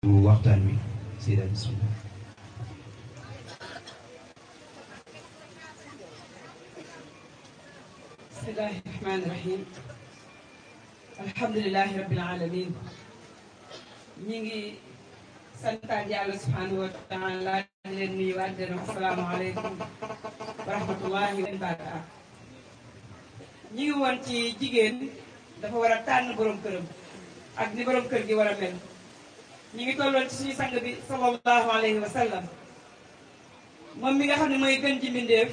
waxtaan wi Seyda bismillah bismillahi rahmaani rahim alhamdulilahi rabbil alamin ñi ngi santaat yàlla subhanahu wa taala di leen nuyu waat di leen asalaamaaleykum wa rahmatullahi wa barakatuh ñi ngi woon ci jigéen dafa war a tànn borom këram ak ni borom kër gi war a mel ñi ngi tolloon ci suñu sang bi sallallahu alayhi wa sallam moom mi nga xam ne mooy gën ji mbindéef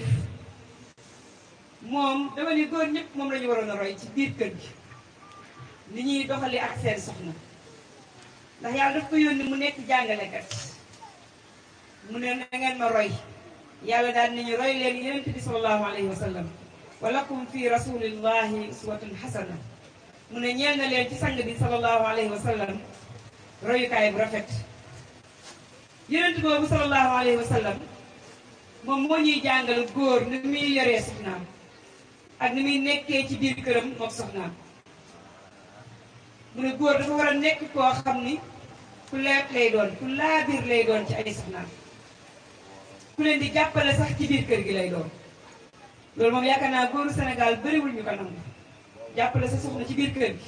moom dama ni góor ñëpp moom la ñu waroon a roy ci biir kër gi ni ñuy doxali ak seen soxna ndax yàlla daf ko yónni mu nekk jàngalekat mu ne na ngeen ma roy yàlla daal nañu roy leen yonent bi sallallahu alayhi wa sallam wa lakum fi rasulillahi uswatun hasana mu ne ñeel na leen ci sang bi sallallahu alayhi wa sallam royukaay bu rafet yonent boobu sallallahu alayhi wa sallam moom moo ñuy jàngal góor ni muy yoree soxnaam ak ni muy nekkee ci biir këram moom soxnaam mu ne góor dafa war a nekk koo xam ni ku leet lay doon ku laabiir lay doon ci ay soxnaam ku leen di jàppale sax ci biir kër gi lay doon loolu moom yaakaar naa góoru Sénégal bëriwul ñu ko nangu jàppale sa soxna ci biir kër gi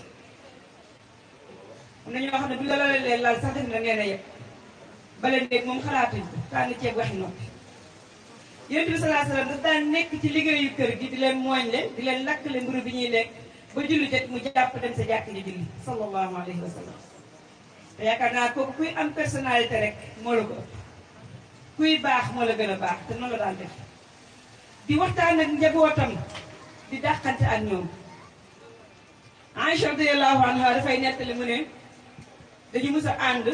am na ñoo xam ne bu la lalee lal sax def na ngeen a yëpp bale néeg moom xalaatuñ ko tànn ceeb waxi noppi yonent bi salaa salaam daf daan nekk ci liggéeyu kër gi di leen mooñle di leen lakkale mburu bi ñuy lekk ba julli jot mu jàpp dem sa jàkk ji julli sallallahu alayhi wa sallam te yaakaar naa kooku kuy am personnalité rek moo la ko ëpp kuy baax moo la gën a baax te noonu la daan def di waxtaan ak njabootam di dàqante ak ñoom Aïcha radiyallahu anha dafay nettali mu ne dañu mus a ànd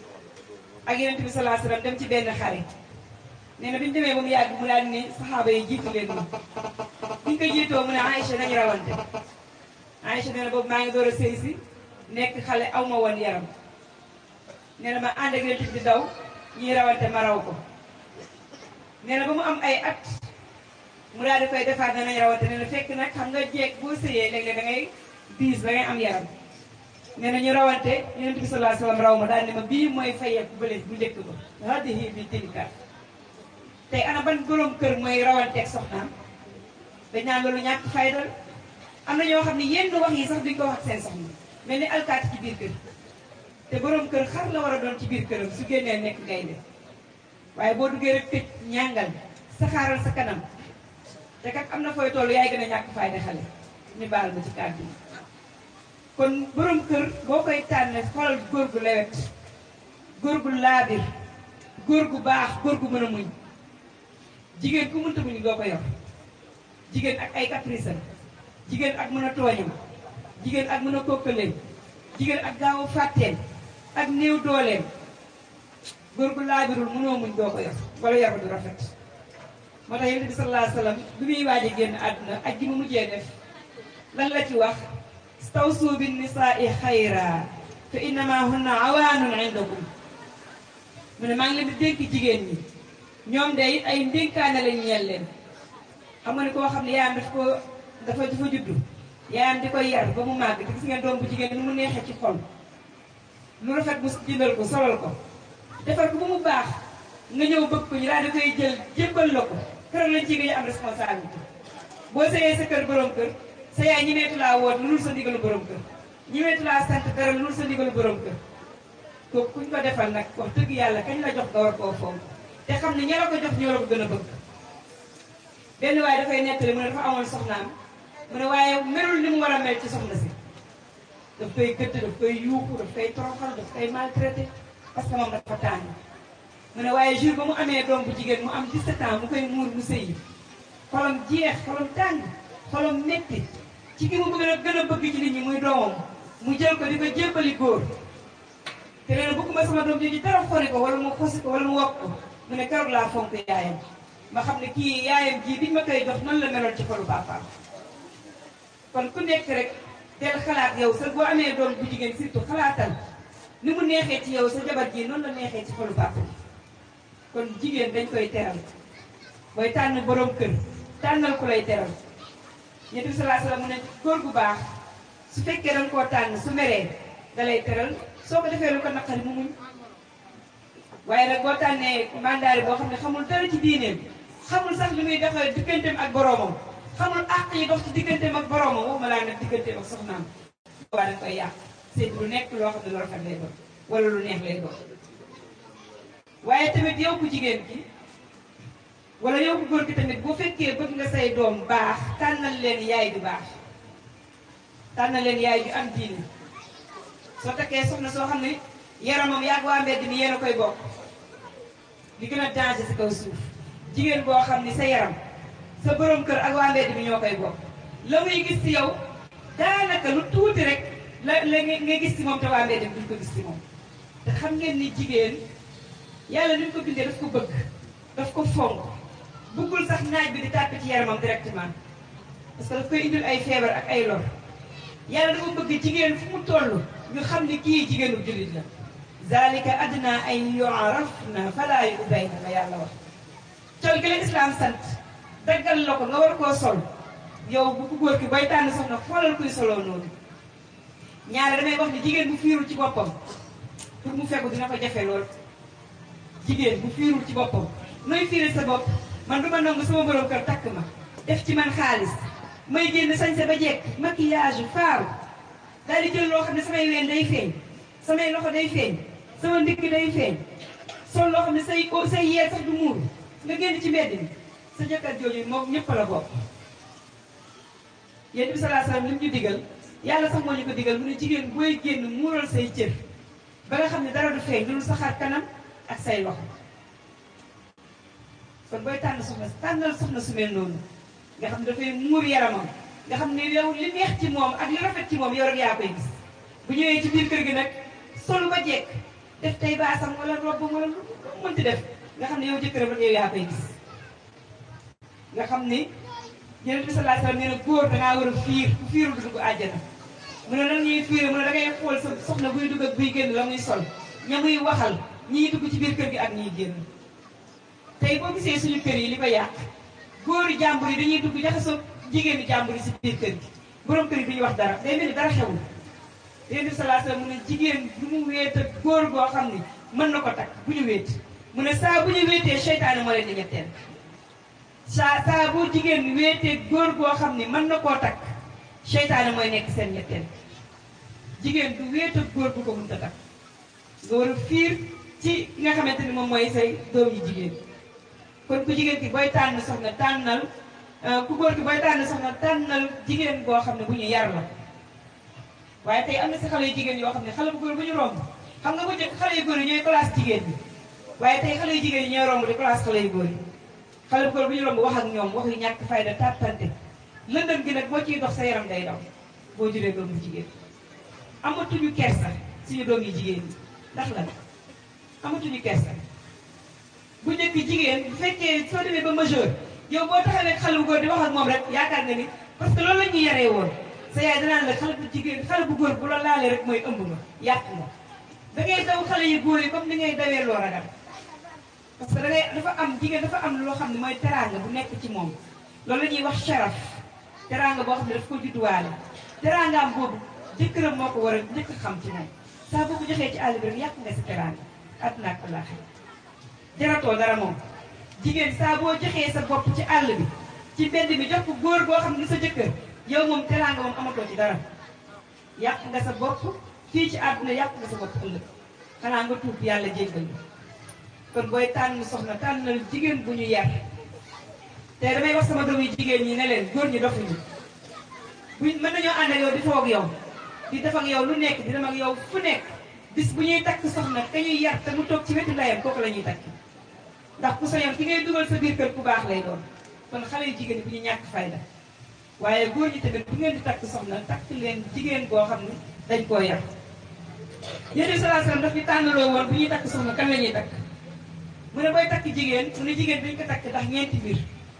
ak yonent bi salaa salaam dem ci benn xare nee na bi ñu demee ba mu yàgg mu daal ni saxaaba yi jiitu leen ma bi ñu ko jiitoo mu ne Aïcha nañu rawante Aïcha nee na boobu maa ngi door a sëy si nekk xale aw ma woon yaram nee na ma ànd ak yonent bi di daw ñuy rawante ma raw ko nee na ba mu am ay at mu daal di koy defaat ne nañu rawante nee na fekk nag xam nga jeeg boo sëyee léeg-léeg da ngay biis da ngay am yaram nee na ñu rawante yonent bi sallallahu alayhi wasallam raw ma daal ne ma bii mooy fayeeku bële bu njëkk ba hadihi bi tilka tey ana ban borom kër mooy rawanteeg soxnaam dañ naan loolu ñàkk fayda am na ñoo xam ne yenn wax yi sax duñ ko wax ak seen soxna mel ni alkaati ci biir kër te borom kër xar la war a doon ci biir këram su génnee nekk gaynde waaye boo duggee rek tëj ñàngal saxaaral sa kanam te kat am na fooy toll yaay gën a ñàkk fayda xale ñu baal ma ci kàddu yi kon borom kër boo koy tànn xoolal góor gu lewet góor gu laabir góor gu baax góor gu mën a muñ jigéen ku mënta muñ doo ko yor jigéen ak ay caprice jigéen ak mën a tooñam jigéen ak mën a kokkaleem jigéen ak gaaw a fàtteem ak néew dooleem góor gu laabirul mënoo muñ doo ko yor wala yor du rafet moo tax yonent bi sallallahu alayhi wa sallam bi muy waaj a génn àdduna ak ji mu mujjee def lan la ci wax stawsu bin nisaai xayra fa innama hunna awaanun indakum mu ne maa ngi leen di dénk jigéen ñi ñoom de it ay ndénkaane lañ ñeel leen xam nga ne koo xam ne yaayam daf ko dafa dafa juddu yaayam di koy yar ba mu màgg te gis ngeen doom bu jigéen ni mu neexee ci xol lu rafet mu jëndal ko solal ko defar ko ba mu baax nga ñëw bëgg ko ñu daal di koy jël jébbal la ko keroog lañ ci nga am responsabilité boo sëyee sa kër borom kër sa yaay ñimeetu laa woon lu dul sa ndigalu borom kër ñimeetu laa sant dara lu dul sa ndigalu borom kër kooku kuñ ko defal nag wax dëgg yàlla kañ la jox nga war koo fonk te xam ne ña la ko jox ñoo la ko gën a bëgg benn waaye dafay nettali mu ne dafa amoon soxnaam mu ne waaye melul ni mu war a mel ci soxna si daf koy gëdd daf koy yuuxu daf koy toroxal daf koy maltraité parce que moom dafa tàng mu ne waaye jour ba mu amee doom bu jigéen mu am 17 ans mu koy muur mu sëyi xolam jeex xolam tàng xolam metti ci ki mu bëgg a gën a bëgg ci nit ñi muy doomam mu jël ko di ko jébbali góor te nee na bëgguma sama doom jooju dara xori ko wala mu xosi ko wala mu wokk ko mu ne keroog laa fonk yaayam ma xam ne kii yaayam ji biñ ma koy jox noonu la meloon ci xolu papaam kon ku nekk rek del xalaat yow sa boo amee doom bu jigéen surtout xalaatal ni mu neexee ci yow sa jabar ji noonu la neexee ci xolu papa bi kon jigéen dañ koy teral booy tànn borom kër tànnal ku lay teral ñett bi salaa salaam mu ne góor gu baax su fekkee danga koo tànn su meree da lay teral soo ko defee lu ko naqari mu muñ waaye nag boo tànnee mandaari boo xam ne xamul dara ci diineem xamul sax li muy doxee digganteem ak boroomam xamul àq yi dox ci digganteem ak boroomam waxuma laa nag digganteem ak soxnaam waa dañ koy yàq seet lu nekk loo xam ne lu rafet lay doon wala lu neex lay doon waaye tamit yow ku jigéen ki wala yow ku góor ki tamit bu fekkee bëgg nga say doom baax tànnal leen yaay ju baax tànnal leen yaay ju am diine soo takkee soxna soo xam ne yaramam yàgg waa mbedd mi yéen a koy bokk li gën a danger si kaw suuf jigéen boo xam ni sa yaram sa borom kër ak waa mbedd mi ñoo koy bokk la muy gis ci yow daanaka lu tuuti rek la la nga gis ci moom te waa mbedd mi duñ ko gis ci moom te xam ngeen ni jigéen yàlla ni mu ko bindee daf ko bëgg daf ko fonk bëggul sax naaj bi di tàpp ci yaramam directement parce que daf koy indil ay feebar ak ay lor yàlla dafa bëgg jigéen fu mu toll ñu xam ni kii jigéenu jullit la zalika adna an yu'rafna fala yu'dayna la yàlla wax col gi la islam sant daggal la ko nga war koo sol yow bu ko góor ki booy tànn soxna xoolal kuy soloo noonu ñaare damay wax ni jigéen bu fiirul ci boppam pour mu fekku dina ko jafe lool jigéen bu fiirul ci boppam nooy fiire sa bopp man du ma nangu sama borom kër takk ma def ci man xaalis may génn sañse ba jekk maquillage faaru daal di jël loo xam ne samay ween day feeñ samay loxo day feeñ sama ndigg day feeñ sol loo xam ne say say yee sax du muuru nga génn ci mbedd mi sa jëkkër jooju moom ñëpp la bokk yéen bi salaa salaam li mu ñu digal yàlla sax moo ñu ko digal mu ne jigéen booy génn muural say cër ba nga xam ne dara du feeñ lu sa xar kanam ak say loxo kon booy tànn soxna tànnal soxna su mel noonu nga xam ne dafay muur yaramam nga xam ne yow li neex ci moom ak li rafet ci moom yow rek yaa koy gis bu ñëwee ci biir kër gi nag solu ba jekk def tey baasam wala robbam wala lu mu mënti def nga xam ne yow jëkkëram rek yow yaa koy gis nga xam ni Yonent bi sallallahu alayhi wasallam nee na góor dangaa war a fiir ku fiirul du dugg àjjana mu ne lan ñuy fiire mu ne dangay xool sa soxna buy dugg ak buy génn la muy sol ña muy waxal ñiy dugg ci biir kër gi ak ñiy génn tey boo gisee suñu kër yi li ko yàq góori jàmbur yi dañuy dugg jaxasoo jigéenu jàmbur yi si biir kër gi borom kër yi duñu wax dara day mel ni dara xewul Yonent bi sallallahu alayhi wasallam mu ne jigéen du mu wéet ak góor goo xam ni mën na ko takk bu ñu wéet mu ne saa bu ñu wéetee seytaane moo leen di ñetteel saa saa bu jigéen wéetee góor goo xam ni mën na koo takk seytaane mooy nekk seen ñetteel jigéen du wéet ak góor bu ko mënta takk nga war a fiir ci ki nga xamante ni moom mooy say doom yi jigéen kon ku jigéen ki booy tànn soxna tànnal ku góor ki booy tànn soxna tànnal jigéen boo xam ne bu ñu yar la waaye tey am na si xale yu jigéen yoo xam ne xale bu góor bu ñu romb xam nga bu njëkk xale yu góor yi ñooy classe jigéen bi waaye tey xale yu jigéen yi ñooy romb di classe xale yu góor yi xale bu góor bu ñu romb wax ak ñoom wax yu ñàkk fayda tàttante lëndëm gi nag boo ciy dox sa yaram day daw boo juree doom bu jigéen amatuñu kersa suñu doom yi jigéen ñi ndax la amatuñu kersa bu njëkk jigéen bu fekkee soo demee ba majeur yow boo taxawee ak xale bu góor di wax ak moom rek yaakaar nga ni parce que loolu la ñuy yaree woon sa yaay danaan la xale bu jigéen xale bu góor bu la laalee rek mooy ëmb nga yàq nga da ngay daw xale yu góor yi comme ni ngay dawee loo ragal parce que da ngay dafa am jigéen dafa am loo xam ne mooy teraanga bu nekk ci moom loolu la ñuy wax sharaf teraanga boo xam ne daf ko judduwaale teraangaam boobu jëkkëram moo ko war a njëkk xam ci moom saa boo ko joxee ci àll bi rek yàq nga si teraanga àdduna ak àllaaxira jaratoo dara moom jigéen saa boo joxee sa bopp ci àll bi ci mbedd mi jox ko góor boo xam ne sa jëkkër yow moom teraanga moom amatoo ci dara yàq nga sa bopp fii ci àdduna yàq nga sa bopp ëllëg xanaa nga tuub yàlla jéggal ñu kon booy tànn soxna tànnal jigéen bu ñu yar te damay wax sama doom yi jigéen ñi ne leen góor ñi dofuñu buñ mën nañoo ànd ak yow di foog yow di def ak yow lu nekk di dem ak yow fu nekk bis bu ñuy takk soxna ka ñuy yar te mu toog ci wetu ndeyam kooku la ñuy takk ndax ku sañoon ki ngay dugal sa biir kër ku baax lay doon kon xale yu jigéen ñi bu ñu ñàkk fayda waaye góor ñi tamit bu ngeen di takk soxna takk leen jigéen boo xam ne dañ koo yar yéen bi salaa salaam daf ñu tànnaloo woon bu ñuy takk soxna kan la ñuy takk mu ne booy takk jigéen mu ne jigéen dañ ko takk ndax ñeenti mbir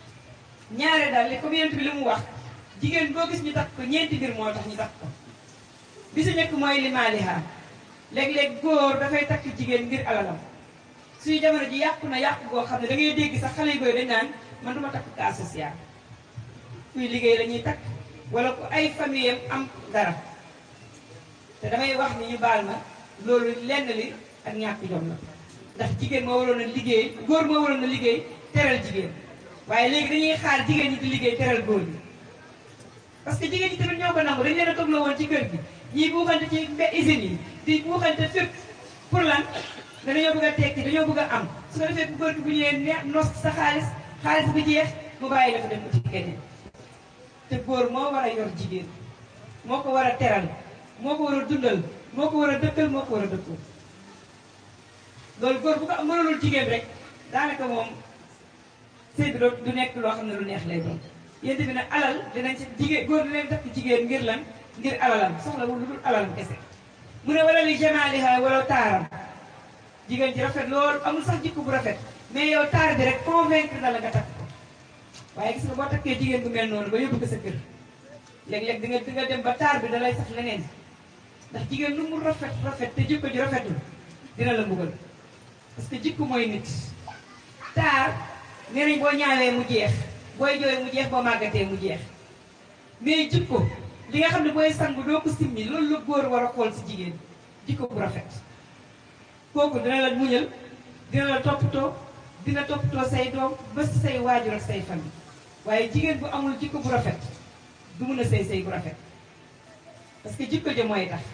ñaare daal li comme yonent bi li mu wax jigéen boo gis ñu takk ko ñeenti mbir moo tax ñu takk ko bi si nekk mooy limaaliha léeg-léeg góor dafay takk jigéen ngir alalam suy jamono ji yàqu na yàqu goo xam ne da ngay dégg sax xale yu góor dañ naan man duma takk cas social kuy liggéey la ñuy takk wala ku ay famille am dara te damay wax ni ñu baal ma loolu lenn li ak ñàkk jom la ndax jigéen moo waroon a liggéey góor moo waroon a liggéey teral jigéen waaye léegi dañuy xaar jigéen ñi di liggéey teral góor ñi parce que jigéen ñi tamit ñoo ko nangu dañ leen a toog la woon ci kër gi ñii buuxante ci mbe usines yi di buuxante fépp pour lan ne dañoo bëgg a tekki dañoo bëgg a am su ko defee bu góor gi bu ñëwee ne nos sa xaalis xaalis bu jeex mu bàyyi la fa dem ci keneen te góor moo war a yor jigéen moo ko war a teral moo ko war a dundal moo ko war a dëkkal moo ko war a dëkkoo loolu góor bu ko mënulul jigéen rek daanaka moom sëy bi du nekk loo xam ne lu neex lay doon yéen bi nag alal dinañ ci jigéen góor dinañ def ci jigéen ngir lan ngir alalam soxlawul lu dul alalam kese mu ne wala li jamaaliha wala taaram jigéen ji rafet loolu amul sax jikko bu rafet mais yow taar bi rek convaincre na la nga takk ko waaye gis nga boo takkee jigéen bu mel noonu ba yóbbu ko sa kër léeg-léeg di nga di nga dem ba taar bi da lay sax leneen ndax jigéen lu mu rafet rafet te jikko ji rafetul dina la mbugal parce que jikko mooy nit taar nee nañ boo ñaawee mu jeex booy jooy mu jeex boo màggatee mu jeex mais jikko li nga xam ne booy sangu doo ko simmi loolu la góor war a xool si jigéen jikko bu rafet kooku dina la muñal dina la toppatoo dina toppatoo say doom ba si say waajur ak say famille waaye jigéen bu amul jikko bu rafet du mun a sëy sëy bu rafet parce que jikko ja mooy tax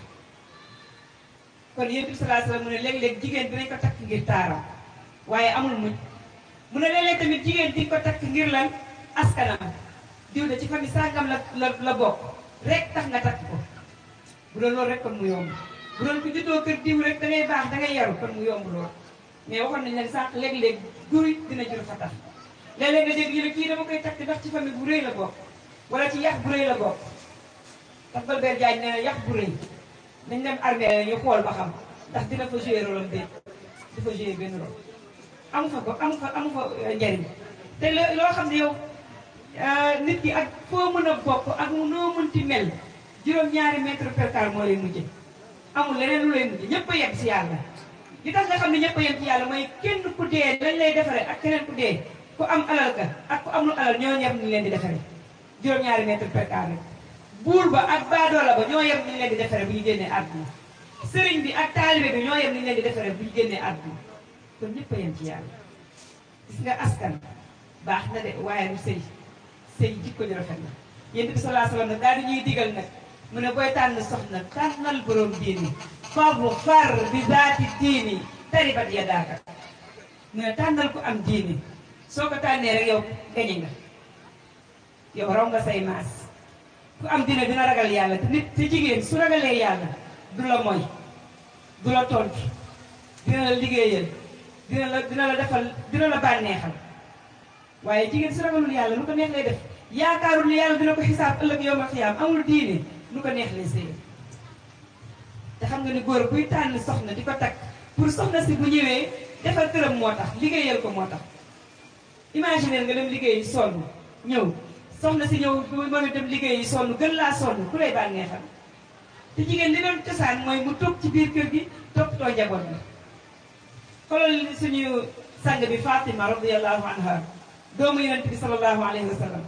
kon yéen bi salaa salaam mu ne léeg-léeg jigéen dinañ ko takk ngir taaram waaye amul muñ mu ne léeg-léeg tamit jigéen di ko takk ngir lan askanam diw de ci famille sàngam la la la bokk rek tax nga takk ko bu doon loolu rek kon mu yomb bu doon ko juddoo kër diw rek da ngay baax da ngay yaru kon mu yomb lool mais waxoon nañ leen sànq léeg-léeg guri dina jur fa tax léeg-léeg nga dégg ñu ne kii dama koy takk ndax ci famille bu rëy la bokk wala ci yax bu rëy la bokk tax Golbert Diagne nee na yax bu rëy dañ dem armée ñu xool ba xam ndax dina fa joué rôle am déet di fa joué benn rôle amu fa ko amu fa amu fa njariñ te loo xam ne yow nit ki ak foo mën a bokk ak mu noo mënti mel juróom-ñaari mètre per carré moo lay mujje amul leneen lu lay mujje ñëpp a yem si yàlla li tax nga xam ne ñëpp a yem ci yàlla mooy kenn ku dee lañ lay defaree ak keneen ku dee ku am alal ka ak ku amul alal ñoo yem ni leen di defaree juróom-ñaari mètre per carré buur ba ak baadoola ba ñoo yem ni leen di defaree bu ñu génnee àdduna sëriñ bi ak taalibe bi ñoo yem ni leen di defaree bu ñu génnee àdduna kon ñëpp a yem ci yàlla gis nga askan baax na de waaye du sëy sëy jikko ju rafet na yéen bi salaa salaam nag daal di ñuy digal nag mu ne booy tànn soxna tànnal borom diini faabu far bi zaati diini taribat ya daaka mu ne tànnal ko am diini soo ko tànnee rek yow gañe nga yow raw nga say maas ku am dina dina ragal yàlla te nit te jigéen su ragalee yàlla du la moy du la tontu dina la liggéeyal dina la dina la defal dina la bànneexal waaye jigéen su ragalul yàlla lu ko neex lay def yaakaarul ni yàlla dina ko xisaab ëllëg yow ma xiyaam amul diine lu ko neex lay sëy te xam nga ni góor buy tànn soxna di ko takk pour soxna si bu ñëwee defal këram moo tax liggéeyal ko moo tax imaginer nga dem liggéeyi sonn ñëw soxna si ñëw bu mën a dem liggéeyi sonn gën laa sonn ku lay bànneexal te jigéen li doon cosaan mooy mu toog ci biir kër gi toppatoo njaboot bi xoolal suñu sang bi Fatima radiyallahu anha doomu yonent bi sallallahu alayhi wa sallam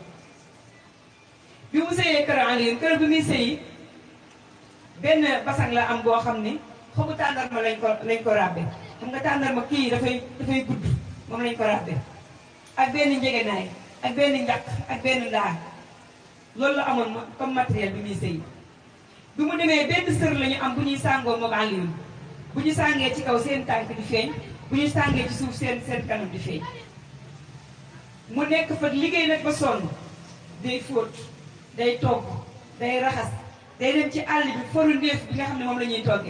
bi mu sëyee kër Aliou kër bi muy sëyi benn basang la am boo xam ni xobu tàndarma lañ ko lañ ko ràbbe xam nga tàndarma kii dafay dafay gudd moom lañ ko ràbbe ak benn njegenaay ak benn njaq ak benn ndaar loolu la amoon comme matériel bi muy sëyi bi mu demee benn sër la ñu am bu ñuy sàngoo moom Aliou bu ñu sàngee ci kaw seen tànk di feeñ bu ñu sàngee ci suuf seen seen kanam di feeñ mu nekk fa liggéey nag ba sonn day fóot day togg day raxas day dem ci àll bi foru ndéef bi nga xam ne moom la ñuy toggee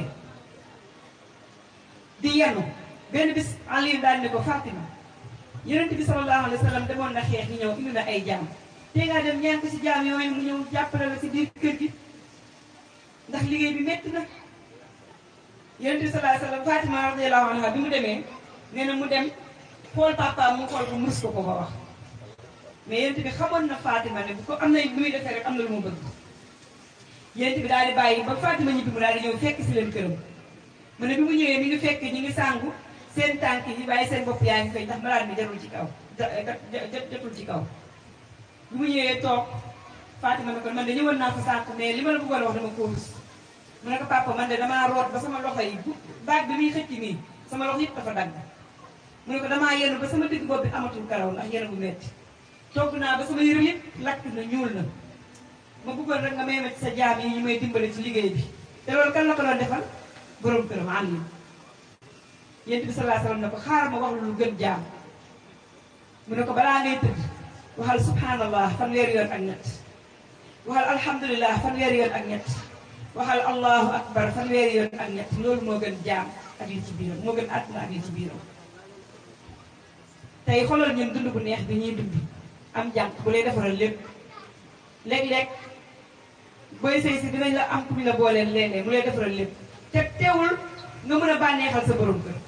di yenu benn bis Aliou daal ne ko Fatima yonent bi sallallahu alayhi wa sallam demoon na xeex ñi ñëw indi na ay jaam te ngaa dem ñaan ko si jaam yooyu mu ñëw jàppale la si biir kër gi ndax liggéey bi métti na yonent bi sallallahu alayhi wa sallam Fatima radiyallahu anha bi mu demee nee na mu dem xool papaam mu xool ko mus ko ko ko wax mais yonent bi xamoon na Fatima ne bu ko am na lu muy defee rek am na lu mu bëgg yonent bi daal di bàyyi ba Fatima ñibbi mu daal di ñëw fekk si leen këram mu ne bi mu ñëwee mi ngi fekk ñi ngi sàngu seen tànk yi bàyyi seen bopp yaa ngi koy ndax malade bi jarul ci kaw jotul ci kaw bi mu ñëwee toog Fatima ne ko man de ñëwoon naa fa sànq mais li ma la bëggoon wax dama ko rus mu ne ko papa man de damaa root ba sama loxo yi baag bi muy xëcc nii sama loxo yëpp dafa dagg mu ne ko damaa yenu ba sama digg bopp bi amatul karaw ndax yenu bu metti togg naa ba sama yëre yëpp lakk na ñuul na ma bëggoon rek nga may ma ci sa jaam yi ñu may dimbale ci liggéey bi te loolu kan la ko doon defal borom këram àll yént bi salaa salaam ne ko xaaral ma wax lu gën jaam mu ne ko balaa ngay tëdd waxal subhanallah fanweeri yoon ak ñett waxal alhamdulilah fanweeri yoon ak ñett waxal allahu akbar fanweeri yoon ak ñett loolu moo gën jaam ak li ci biiram moo gën àdduna ak li ci biiram tey xoolal ñun dund bu neex bi ñuy dund am jànq bu lay defaral lépp léeg-léeg booy sëy si dinañ la am ku ñu la booleel léeg-léeg mu lay defaral lépp te teewul nga mën a bànneexal sa borom kër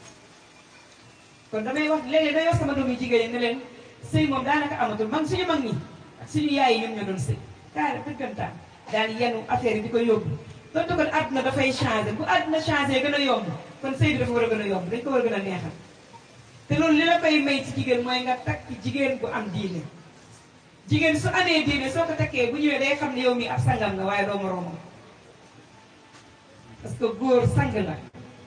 kon damay wax léeg-léeg day wax sama doom yu jigéen ñi ne leen sëy moom daanaka amatul man suñu mag ñi ak suñu yaay yi ñoom ñoo doon sëy kaare dëggantaan daan yenu affaire yi di ko yóbbu donte kon àdduna dafay changé bu àdduna changé gën a yomb kon sëy bi dafa war a gën a yomb dañ ko war a gën a neexal te loolu li la koy may ci jigéen mooy nga takk jigéen bu am diine jigéen su amee diine soo ko takkee bu ñëwee day xam ne yow mi ab sangam nga waaye doo moroomam parce que góor sang la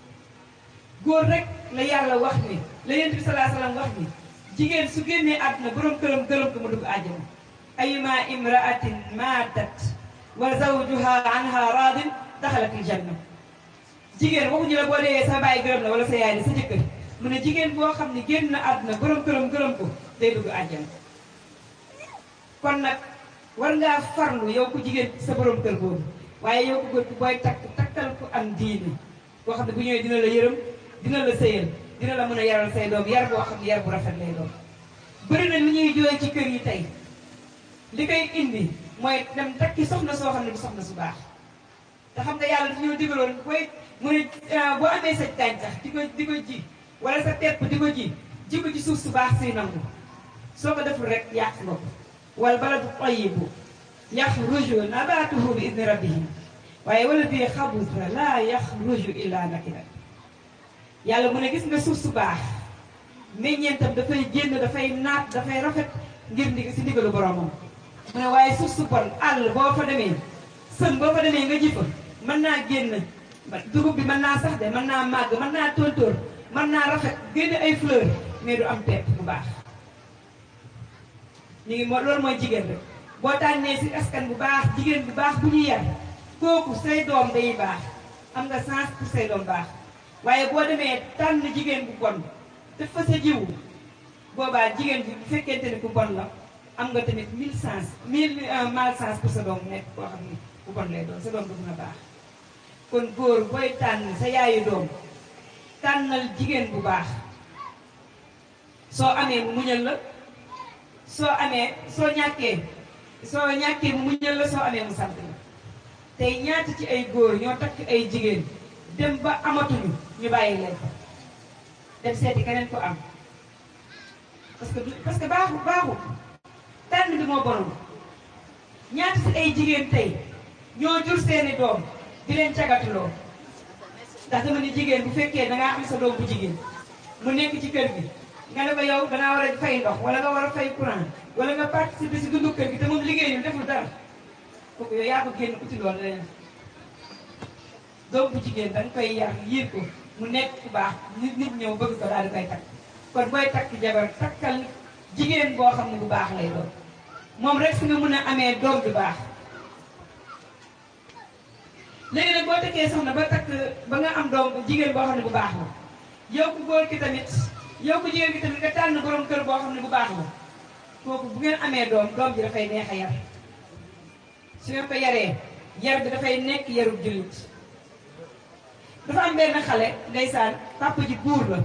góor rek la yàlla wax ni la yent bi salaa salaam wax ni jigéen su génnee àdduna borom këram gërëm ko mu dugg àjjana ayuma imraatin maatat wa zawjuha anha radin daxalatil janna jigéen waxuñu la boo dee sa bàyyi gërëm la wala sa yaay la sa jëkkër mu ne jigéen boo xam ne génn na àdduna borom këram gërëm ko day dugg àjjana kon nag war ngaa farlu yow ku jigéen sa borom kër boobu waaye yow ku góor booy takk takkal ku am diine boo xam ne bu ñëwee dina la yërëm dina la sëyal dina la mën a yaral say doom yar boo xam ne yar bu rafet lay doon bëri na li ñuy jooy ci kër yi tey li koy indi mooy dem takki soxna soo xam ne du soxna su baax te xam nga yàlla dafa ñoo digaloon booy mu ne boo amee sa gàncax di ko di ko ji wala sa tepp di ko ji ji ko ci suuf su baax suy nangu soo ko deful rek yàq nga ko wal baladu tayyibu yaxruju nabaatuhu bi idni rabbihim waaye wala bii xabusa laa yaxruju illa nakida yàlla mu ne gis nga suuf su baax meññeentam dafay génn dafay naat dafay rafet ngir ndig si ndigalu boromam mu ne waaye suuf su bon àll boo fa demee sën boo fa demee nga ji fa mën naa génn dugub bi mën naa sax de mën naa màgg mën naa tóortóor mën naa rafet génn ay fleur mais du am pepp bu baax ñu ngi moo loolu mooy jigéen rek boo tànnee si askan bu baax jigéen bu baax bu ñuy yar kooku say doom day baax am nga chance pour say doom baax waaye boo demee tànn jigéen bu bon def fa sa jiwu boobaa jigéen bi bu fekkente ni ku bon la am nga tamit mille chance mille mal chance pour sa doom nekk koo xam ni bu bon lay doon sa doom du mën a baax kon góor booy tànn sa yaayu doom tànnal jigéen bu baax soo amee mu muñal la soo amee soo ñàkkee soo ñàkkee mu muñal la soo amee mu sant la tey ñaata ci ay góor ñoo takk ay jigéen dem ba amatuñu ñu bàyyi leen fa dem seeti keneen ko am parce que parce que baaxul baaxul tànn bi moo bonoon ñaata ci ay jigéen tey ñoo jur seeni doom di leen cagatuloo ndax dama ni jigéen bu fekkee dangaa am sa doom bu jigéen mu nekk ci kër gi nga ne ko yow dangaa war a fay ndox wala nga war a fay courant wala nga participer si dundu kër gi te moom liggéeyul deful dara kooku yow yaa ko génn uti loolu leneen doom bu jigéen da nga koy yar yiir ko mu nekk ku baax nit nit ñëw bëgg ko daal di koy takk kon booy takk jabar takkal jigéen boo xam ne bu baax lay doon moom rek si nga mun a amee doom bu baax léegi nag boo takkee soxna ba takk ba nga am doom jigéen boo xam ne bu baax la yow ku góor ki tamit yow ku jigéen ki tamit nga tànn borom kër boo xam ne bu baax la kooku bu ngeen amee doom doom ji dafay neex a yar su ngeen ko yaree yar bi dafay nekk yarub jullit dafa am benn xale ndeysaan papa ji buur la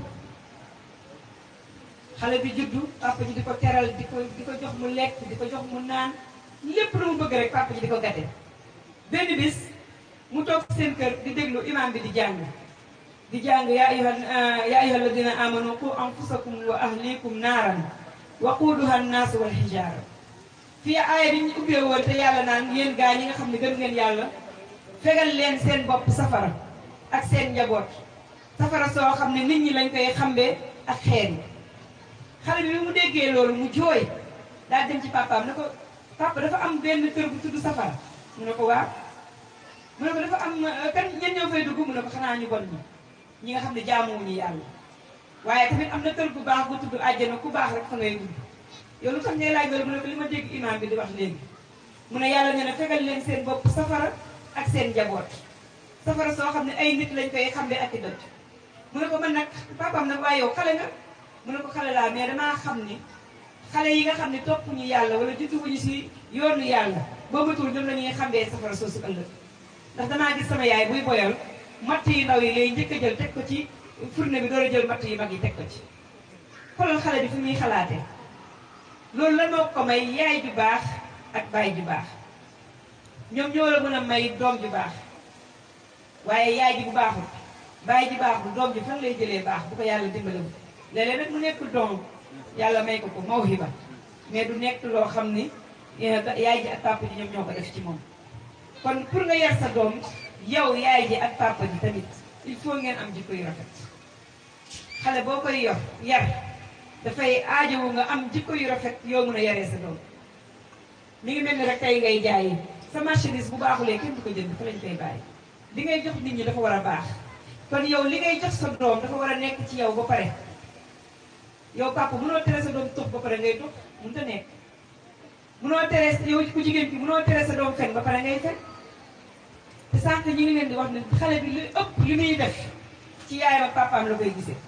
xale bi juddu papa ji di ko teral di ko di ko jox mu lekk di ko jox mu naan lépp lu mu bëgg rek papa ji di ko gàtte benn bis mu toog seen kër di déglu imam bi di jàng di jàng yaa ayyuha yaa ayyuha alladina amanu qu anfusakum wa ahlikum naaran waquuduha annaasu wal hijaara fii aaya bi ñu ubbee woon te yàlla naan yéen gaa ñi nga xam ne gëm ngeen yàlla fegal leen seen bopp safara ak seen njaboot safara soo xam ne nit ñi lañ koy xambee ak xeer yi xale bi bi mu déggee loolu mu jooy daal dem ci papaam ne ko papa dafa am benn kër bu tudd safara mu ne ko waaw mu ne ko dafa am kan ñen ñoo fay dugg mu ne ko xanaa ñu bon ñi ñi nga xam ne jaamuwuñu yàlla waaye tamit am na kër gu baax gu tudd àjjana ku baax rek fa ngay dugg yow lu tax ngay laaj loolu mu ne ko li ma dégg imaam bi di wax léegi mu ne yàlla nee na fegal leen seen bopp safara ak seen njaboot safara soo xam ne ay nit lañ koy xambe ak i doj mu ne ko man nag papaam nag waaye yow xale nga mu ne ko xale laa mais damaa xam ni xale yi nga xam ne topp ñu yàlla wala judduwuñu si yoonu yàlla boo matul ñoom la ñuy xambee safara soosu ëllëg ndax damaa gis sama yaay buy boyal matt yu ndaw yi lay njëkk a jël teg ko ci fourne bi door a jël matt yu mag yi teg ko ci xoolal xale bi fi muy xalaatee loolu la moo ko may yaay ju baax ak baay ju baax ñoom ñoo la mën a may doom ju baax waaye yaay ji bu baaxul baay ji baaxul doom ji fan lay jëlee baax bu ko yàlla dimbalewul léeg-léeg nag mu nekk doom yàlla may ko ko mawhiba mais du nekk loo xam ni yaay ji ak papa ji ñoom ñoo ko def ci moom kon pour nga yar sa doom yow yaay ji ak papa ji tamit il faut ngeen am jikko yu rafet xale boo koy yor yar dafay aajowu nga am jikko yu rafet yoo mën a yaree sa doom mi ngi mel ni rek tey ngay jaayi sa marchandise bu baaxulee kenn du ko jënd fa lañ koy bàyyi li ngay jox nit ñi dafa war a baax kon yow li ngay jox sa doom dafa war a nekk ci yow ba pare yow papa mënoo tere sa doom tux ba pare ngay tux mënut a nekk mënoo tere yow ku jigéen ki mënoo tere sa doom fen ba pare ngay fen te sànq ñu ngi leen di wax ne xale bi lu ëpp li muy def ci yaayam ak papaam la koy gisee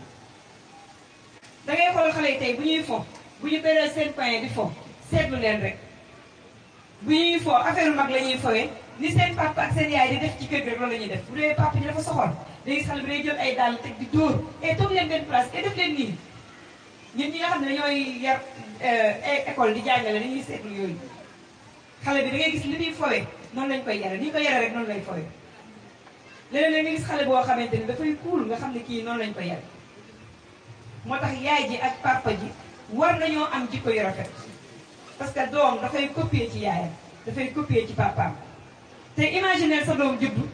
da ngay xool xale yi tey bu ñuy fo bu ñu beree seen pain di fo seetlu leen rek bu ñuy fo affaire mag la ñuy fowee ni seen papa ak seen yaay di def ci kër gi rek loolu la ñuy def bu dee papa ji dafa soxor day gis xale bi day jël ay dàll teg di dóor et toog leen benn place et def leen nii ñun ñi nga xam ne dañooy yar école di jàngale dañuy seetlu yooyu xale bi da ngay gis li muy fowee noonu lañ koy yare ni ñu ko yare rek noonu lay fowee léeg-léeg nga gis xale boo xamante ni dafay kuul nga xam ne kii noonu lañ koy yare moo tax yaay ji ak papa ji war nañoo am jikko yu rafet parce que doom dafay copier ci yaayam dafay copier ci papaam te imaginer sa doom juddu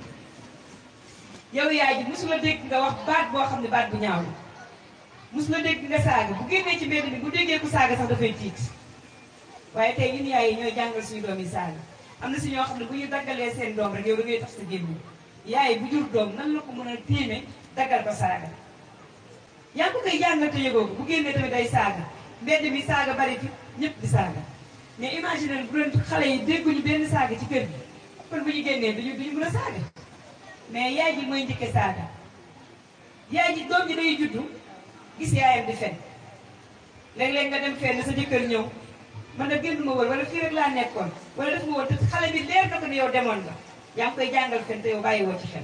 yow yaay ji mosula dégg nga wax baat boo xam ne baat bu ñaaw la mosula dégg nga saaga bu génnee ci mbedd mi bu déggee ku saaga sax dafay tiit waaye tey ñun yaay yi ñooy jàngal suñu doom yi saaga am na si ñoo xam ne bu ñu daggalee seen doom rek yow da ngay tax sa gémmiñ yaay bu jur doom nan la ko mën a tiime daggal ko saaga yaa ngi ko koy jàngal te yëgoo ko bu génnee tamit day saaga mbedd mi saaga bari fi ñëpp di saaga mais imaginer bu doon xale yi dégguñu benn saaga ci kër gi kon bu ñu génnee duñu duñu mën a saaga mais yaay ji mooy njëkke saaga yaay ji doom ji day juddu gis yaayam di fen léeg-léeg nga dem fenn sa jëkkër ñëw man na génn ma woon wala fii rek laa nekkoon wala def ma woon te xale bi leer na ko ne yow demoon nga yaa ngi koy jàngal fen te yow bàyyi woo ci xel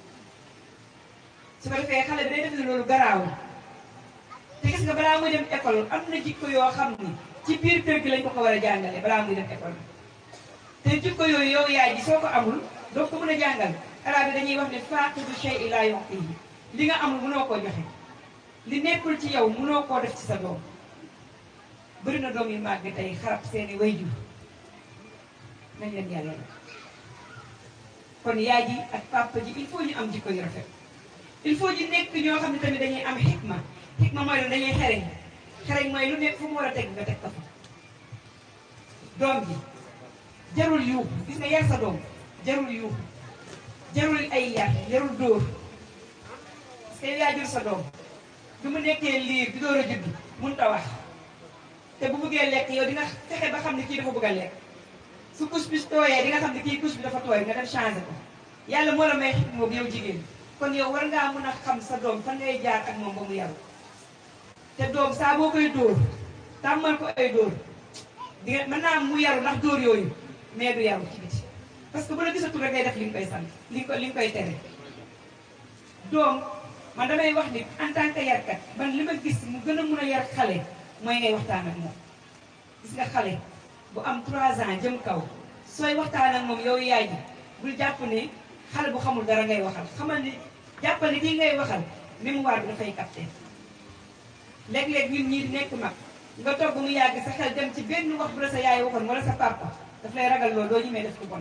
su ko defee xale bi day def ne loolu garaawul te gis nga balaa muy dem école am na jikko yoo xam ni ci biir kër gi lañ ko ko war a jàngale balaa muy dem école te jikko yooyu yow yaay ji soo ko amul doo ko mën a jàngal arab yi dañuy wax ne faaqidu shay'in laa yu'tihi li nga amul mënoo koo joxe li nekkul ci yow mënoo koo def ci sa doom bëri na doom yu màgg tey xarab seeni wayjur nañ leen yàlla la kon yaay ji ak papa ji il faut ñu am jikko yu rafet il faut ñu nekk ñoo xam ne tamit dañuy am xikma xikma mooy lan dañuy xereñ xereñ mooy lu nekk fu mu war a teg nga teg ko fa doom ji jarul yuuxu gis nga yar sa doom jarul yuuxu jarul ay yar jarul dóor parce que yaa jur sa doom bi mu nekkee liir di door a judd mun ta wax te bu bëggee lekk yow dina fexe ba xam ne kii dafa bëgg a lekk su couche bi tooyee di nga xam ne kii couche bi dafa tooy nga dem changé ko yàlla moo la may xikma boobu yow jigéen kon yow war ngaa mën a xam sa doom fan ngay jaar ak moom ba mu yaru te doom saa boo koy dóor tàmmal ko ay dóor di nga mën naa am mu yaru ndax dóor yooyu mais du yaru ci biti parce que bu la gisatul rek ngay def li nga koy sant li nga ko li nga koy tere doom man damay wax ni en tant que yarkat man li ma gis mu gën a mun a yar xale mooy ngay waxtaan ak moom gis nga xale bu am 3 ans jëm kaw sooy waxtaan ak moom yow yaay ji bul jàpp ne xale bu xamul dara ngay waxal xamal ni jàppal ni kii ngay waxal mémoire bi dafay capté léeg-léeg ñun ñii di nekk mag nga toog ba mu yàgg sa xel dem ci benn wax bu la sa yaay waxoon wala sa papa daf lay ragal loolu doo ñemee def ko bon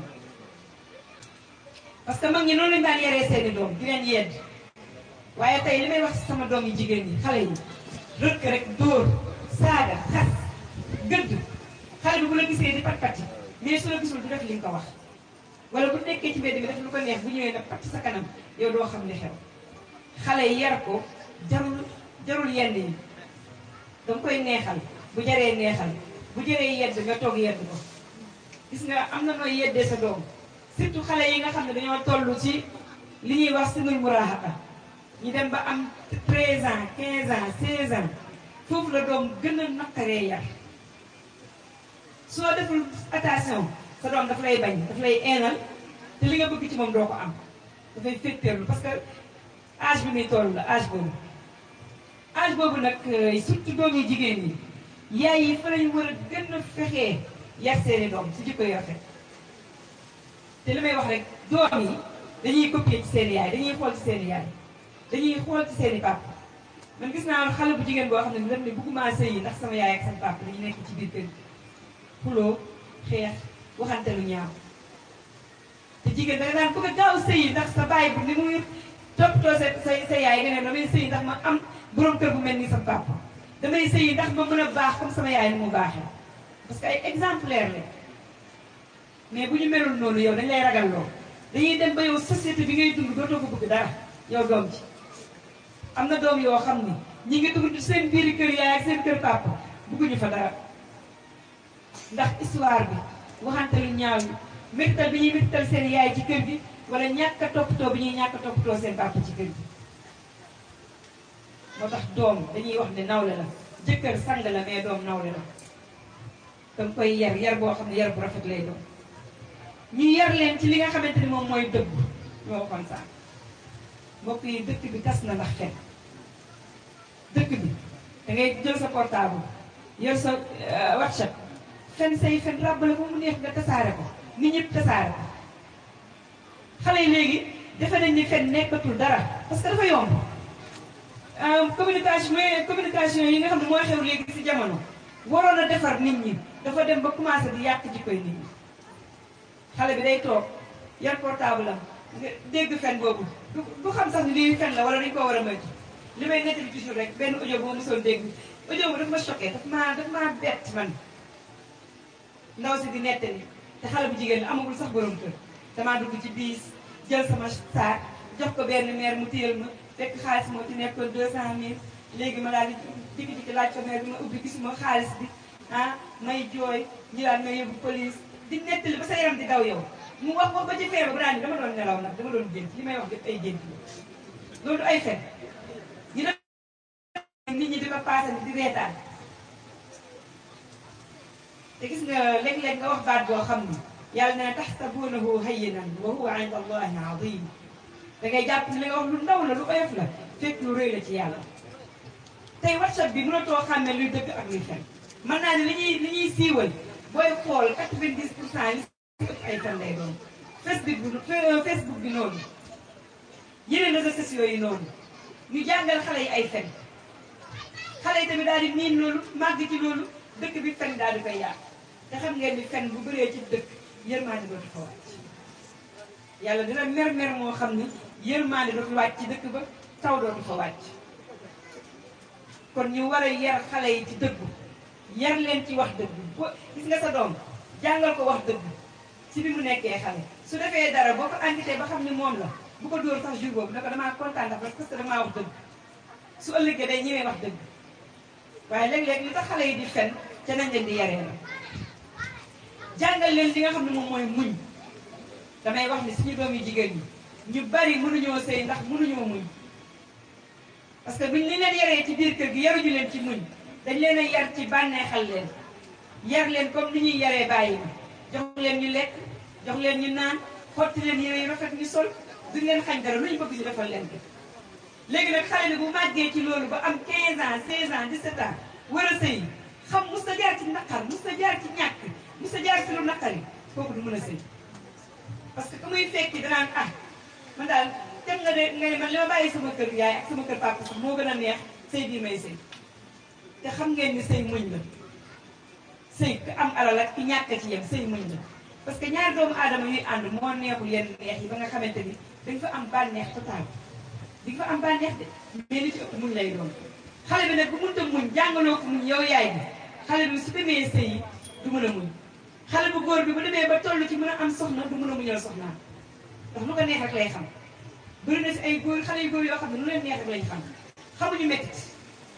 parce que mag ñi noonu lañu daan yaree seeni doom di leen yedd waaye tey li may wax sama doom yi jigéen ñi xale yi rëkk rek dóor saaga xas gëdd xale bi bu la gisee di pat pati mais su la gisul du def li nga ko wax wala bu nekkee ci mbedd mi def lu ko neex bu ñëwee nag pat sa kanam yow doo xam li xew xale yi yar ko jarul jarul yenn yi danga koy neexal bu jaree neexal bu jëree yedd nga toog yedd ko gis nga am na nooy yeddee sa doom surtout xale yi nga xam ne dañoo toll ci li ñuy wax sinul muraahaqa ñu dem ba am 13 ans 15 ans 16 ans foofu la doom gën a naqaree yar soo deful attention sa doom daf lay bañ daf lay eenal te li nga bëgg ci moom doo ko am dafay féttéerlu parce que âge bi muy toll la âge boobu âge boobu nag surtout doom yi jigéen ñi yaay yi fa lañu war a gën a fexee yar seeni doom si jikko yu rafet te li may wax rek doom yi dañuy copier ci seeni yaay dañuy xool ci seeni yaay dañuy xool ci seeni papa man gis naa xale bu jigéen boo xam ne daf ne bëgguma sëy yi ndax sama yaay ak sama papa dañu nekk ci biir kër gi xuloo xeex waxante lu ñaaw te jigéen da nga daan bëgg a gaaw sëy yi ndax sa baay bu ni muy toppatoo sa sa sa yaay nga ne damay sëy ndax ma am borom kër bu mel ni sama papa damay sëy yi ndax ma mën a baax comme sama yaay ni mu baaxee parce que ay exemplaire la mais bu ñu melul noonu yow dañ lay ragal loo dañuy dem ba yow société bi ngay dund dootoo ko bëgg dara yow doom ci am na doom yoo xam ni ñi ngi dugg seen biiri kër yaay ak seen kër papa bëgguñu fa dara ndax histoire bi waxante lu ñaaw yi méttal bi ñuy méttal seen yaay ci kër gi wala ñàkk a toppatoo bi ñuy ñàkk a toppatoo seen papa ci kër gi moo tax doom dañuy wax ne nawle la jëkkër sang la mais doom nawle la danga koy yar yar boo xam ne yar bu rafet lay doon ñu yar leen ci li nga xamante ni moom mooy dëgg ñoo waxoon sax mbokk yi dëkk bi tas na ndax fen dëkk bi da ngay jël sa portable yor sa whatsapp fen say fen ràbbale ba mu neex nga tasaare ko nit ñëpp tasaare ko xale yi léegi defe nañ ni fen nekkatul dara parce que dafa yomb communication mais communication yi nga xam ne mooy xew léegi ci jamono waroon a defar nit ñi dafa dem ba commencé di yàq jikkoy nit ñi xale bi day toog yar portable am nga dégg fen boobu du du xam sax ni lii fen la wala dañu ko war a moytu li may nettali toujours rek benn audio bu ma mosoon dégg audio bu daf ma choqué daf maa daf maa bett man ndaw si di nettali te xale bu jigéen la amagul sax borom kër damaa dugg ci biis jël sama saak jox ko benn maire mu téyel ma fekk xaalis moo ci nekkoon deux cent mille léegi ma daal di dikki dikki laaj ko maire bi ma ubbi gisuma xaalis bi ah may jooy ñu daan may yóbbu police di nettali ba sa yaram di daw yow mu wax wax ba ci feebar bu daan ni dama doon nelaw nag dama doon gént li may wax yëpp ay gént la loolu du ay fen ñu ne nit ñi di ko paasal di reetaan te gis nga léeg-léeg nga wax baat boo xam ni yàlla ne taxsabuunahu hayyinan wa huwa inda allahi azim da ngay jàpp ni li nga wax lu ndaw la lu oyof la fekk lu rëy la ci yàlla tey whatsapp bi mënatoo xàmme luy dëgg ak luy fen mën naa ne li ñuy li ñuy siiwal booy xool 90 pour cent li ëpp ay fen lay doon facebook bi facebook bi noonu yeneen réseaux sociaux yi noonu ñu jàngal xale yi ay fen xale yi tamit daal di miin loolu màgg ci loolu dëkk bi fen daal di koy yàq te xam ngeen ni fen bu bëree ci dëkk yërmaande dootu fa wàcc yàlla dina mer mer moo xam ni yërmaande dootu wàcc ci dëkk ba taw dootu fa wàcc kon ñu war a yar xale yi ci dëggu yar leen ci wax dëgg bo gis nga sa doom jàngal ko wax dëgg ci bi mu nekkee xale su defee dara boo ko enquêté ba xam ni moom la bu ko dóor sax jour boobu ne ko damaa kontaan ndax parce que damaa wax dëgg su ëllëgee day ñëwee wax dëgg waaye léeg-léeg li tax xale yi di fen ca nañ leen di yaree la jàngal leen li nga xam ne moom mooy muñ damay wax ni suñu doom yu jigéen ñi ñu bari mënuñoo sëy ndax mënuñoo muñ parce que buñ li leen yaree ci biir kër gi yaruñu leen ci muñ dañ leen a yar ci bànneexal leen yar leen comme ni ñuy yaree bàyyi ma jox leen ñu lekk jox leen ñu naan xotti leen yére yu rafet ñu sol duñ leen xañ dara lu ñu bëgg ñu defal leen ko léegi nag xale bi bu màggee ci loolu ba am 15 ans 16 ans 17 ans war a sëy xam mus ta jaar ci naqar mus ta jaar ci ñàkk mus ta jaar ci lu naqari kooku du mën a sëy parce que ku muy fekki danaan ah man daal dem nga de nga ne man li ma bàyyi sama kër yaay ak sama kër papa sax moo gën a neex sëy bii may sëy te xam ngeen ni sëy muñ la sëy ku am alal ak ki ñàkk ci yem sëy muñ la parce que ñaari doomu aadama yuy ànd moo neexul yenn neex yi ba nga xamante ni dañ fa am bànneex total di nga fa am bànneex de mais li ci ëpp muñ lay doon xale bi nag bu mënta muñ jàngaloo ko muñ yow yaay bi xale bi su demee sëy yi du mën a muñ xale bu góor bi bu demee ba toll ci mën a am soxna du mën a muñal soxnaam ndax lu ko neex rek lay xam bëri na si ay góor xale yu góor yoo xam ne lu leen neex rek lañ xam xamuñu méttit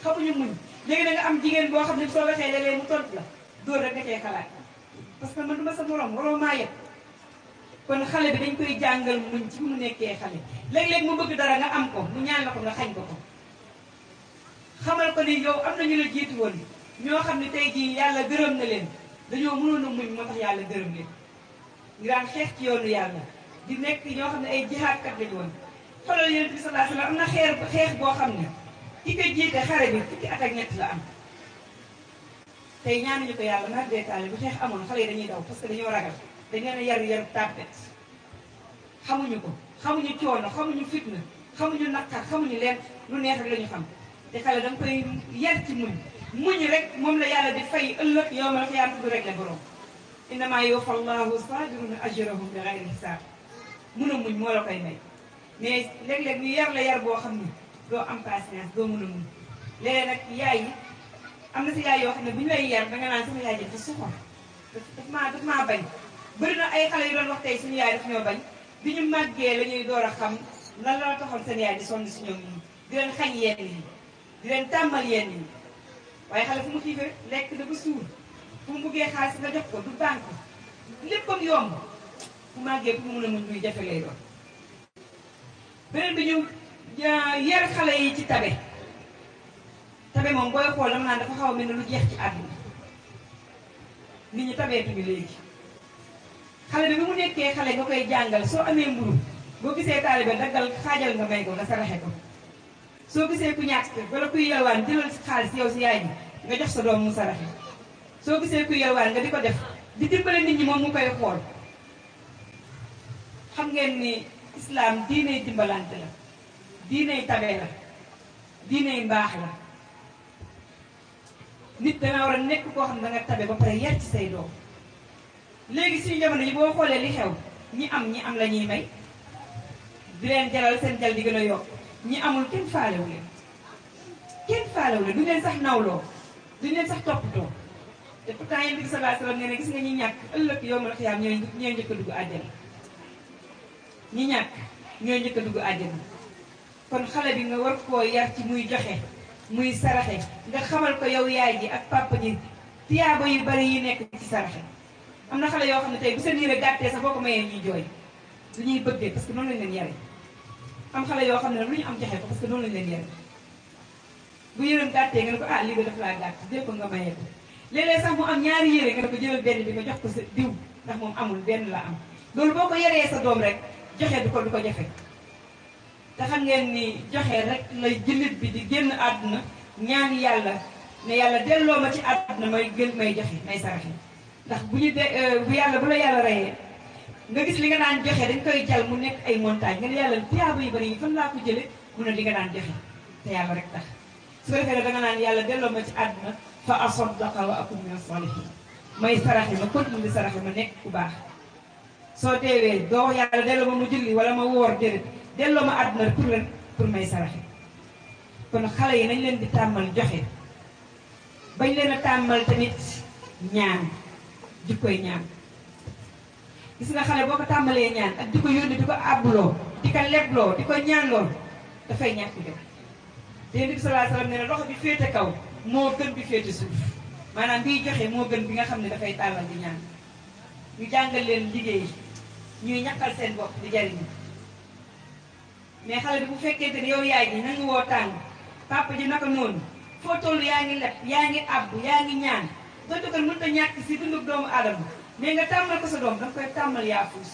xamuñu muñ léegi da nga am jigéen boo xam ne soo waxee léeg-léeg mu tontu la dóor rek nga cee xalaat parce que man du ma sa morom waroo maa yëpp kon xale bi dañ koy jàngal muñ ci mu nekkee xale léeg-léeg mu bëgg dara nga am ko mu ñaan la ko nga xañ ko ko xamal ko ni yow am na ñu la jiitu woon ñoo xam ne tey jii yàlla gërëm na leen dañoo mënoon a muñ moo tax yàlla gërëm leen ñu daan xeex ci yoonu yàlla di nekk ñoo xam ne ay jihaadkat lañu woon xoolal yonent bi sallallahu alayhi wasallam am na xeer xeex boo xam ne ki ko jiite xare bi fukki at ak ñett la am tey ñaanuñu ko yàlla mar deetaale bu xeex amoon xale yi dañuy daw parce que dañoo ragal dañ leen a yar yar tàppet xamuñu ko xamuñu coono xamuñu fitna xamuñu naqar xamuñu leen lu neex rek la ñu xam te xale da nga koy yar ci muñ muñ rek moom la yàlla di fay ëllëg yow ma la ko yàlla du rek la borom innama yuwaffa allahu sabiruna ajrahum bi ghayri hisaab mun a muñ moo la koy may mais léeg-léeg ñu yar la yar boo xam ni doo am patience doo mun a muñ léeg nag yaay yi am na si yaay yoo xam ne bu ñu lay yar danga naan sama yaay ji dafa soxor daf maa daf maa bañ bëri na ay xale yu doon wax tey suñu yaay daf ñoo bañ bi ñu màggee la ñuy door a xam lan la taxoon seen yaay di sonn si ñoom ñi di leen xañ yenn yi di leen tàmmal yenn yi waaye xale fu mu xiifee lekk na ba suur fu mu buggee xaalis nga jox ko du banque léppam yomb bu màggee pour mu mun a muñ luy jafe lay doon beneen bi ñu yar xale yi ci tabe tabe moom booy xool dama naan dafa xaw a mel ne lu jeex ci àdduna nit ñi tabeetuñu léegi xale bi bi mu nekkee xale nga koy jàngal soo amee mburu boo gisee taalibe daggal xaajal nga may ko nga saraxe ko soo gisee ku ñàkk wala kuy yalwaan jëlal si xaalis yow si yaay bi nga jox sa doom mu saraxe soo gisee kuy yalwaan nga di ko def di dimbale nit ñi moom mu koy xool xam ngeen ni islam diiney dimbalante la diiney tabe la diiney mbaax la nit danga war a nekk koo xam ne danga tabe ba pare yar ci say doom léegi suñu jamono yi boo xoolee li xew ñi am ñi am la ñuy may di leen jaral seen jal di gën a yokk ñi amul kenn faalewu leen kenn faalewu leen duñ leen sax nawloo duñ leen sax toppatoo te pourtant yéen bi sallallahu alayhi wasallam nee na gis nga ñi ñàkk ëllëg yow ma la xiyaam ñooy ñooy njëkk a dugg àjjana ñi ñàkk ñooy njëkk a dugg àjjana kon xale bi nga war koo yar ci muy joxe muy saraxe nga xamal ko yow yaay ji ak papa ji tiyaaba yu bari yi nekk ci saraxe am na xale yoo xam ne tey bu seen yére gàttee sax boo ko mayee ñuy jooy lu ñuy bëggee parce que noonu lañ leen yare am xale yoo xam ne nag lu ñu am joxe ko parce que noonu lañ leen yare bu yërëm gàttee nga ne ko ah lii ba daf laa gàtt jël ko nga mayee ko léeg-léeg sax mu am ñaari yére nga ne ko jëlal benn bi nga jox ko sa diw ndax moom amul benn la am loolu boo ko yaree sa doom rek joxe du ko du ko jafe te xam ngeen ni joxe rek la jullit bi di génn àdduna ñaan yàlla ne yàlla delloo ma ci àdduna may gën may joxe may saraxe ndax bu ñu de bu yàlla bu la yàlla reyee nga gis li nga daan joxe dañ koy jal mu nekk ay montagne nga ne yàlla tiyaaba yu bari yi fan laa ko jële mu ne li nga daan joxe te yàlla rek tax su ko defee da nga naan yàlla delloo ma ci àdduna fa asaddaqa wa akun min as-salihin may saraxe ma continue di saraxe ma nekk ku baax soo teewee doo yàlla delloo ma mu julli wala ma woor déedéet delloo ma àdduna pour leen pour may saraxe kon xale yi nañ leen di tàmmal joxe bañ leen a tàmmal tamit ñaan jikkoy ñaan gis nga xale boo ko tàmbalee ñaan ak di ko yónni di ko àbbuloo di ko lebloo di ko ñaanloo dafay ñàkk jom te Yonent bi sallallahu alayhi wasallam nee na loxo bi féete kaw moo gën bi féete suuf maanaam biy joxe moo gën bi nga xam ne dafay tàllal di ñaan ñu jàngal leen liggéey ñuy ñaqal seen bopp di jariñu mais xale bi bu fekkente ne yow yaay ji nangu woo tàng papa ji naka noonu foo toll yaa ngi leb yaa ngi abbu yaa ngi ñaan donte kon mënut a ñàkk si dundub doomu aadama mais nga tàmmal ko sa doom danga koy tàmmal yaa fuus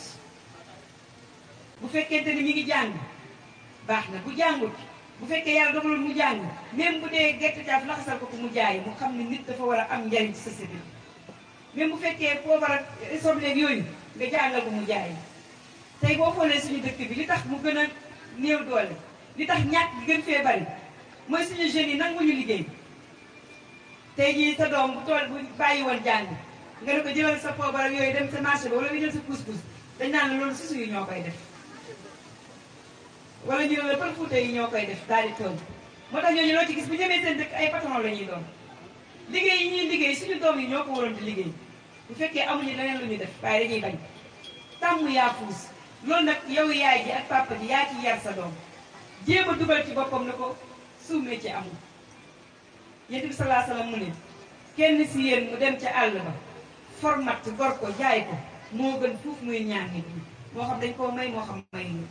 bu fekkente ni mi ngi jàng baax na bu jàngut bu fekkee yàlla dogalul mu jàng même bu dee gerte caaf laxasal ko ko mu jaay mu xam ne nit dafa war a am njariñ ci société bi même bu fekkee poobar ak sobleeg yooyu nga jàngal ko mu jaay tey boo xoolee suñu dëkk bi li tax mu gën a néew doole li tax ñàkk gi gën fee bari mooy suñu jeunes yi nanguñu liggéey tey jii sa doom bu tool bu bàyyi woon jàng nga ne ko jëlal sa poobar ak yooyu dem sa marché ba wala nga jël sa pousse-pousse dañ naan la loolu susu yi ñoo koy def wala ñu ne la pël fuuta yi ñoo koy def daal di toog moo tax ñooñu loo ci gis bu ñemee seen dëkk ay patron la ñuy doon liggéey yi ñuy liggéey suñu doom yi ñoo ko waroon di liggéey bu fekkee amuñu leneen lu ñu def waaye dañuy bañ tàmm yaa fuus loolu nag yow yaay ji ak papa ji yaa ci yar sa doom jéem a dugal ci boppam ne ko suuf métier amul yonent bi salaa salaam mu ne kenn si yéen mu dem ca àll ba format gor ko jaay ko moo gën fuuf muy ñaan nit ñi moo xam dañ koo may moo xam may ñu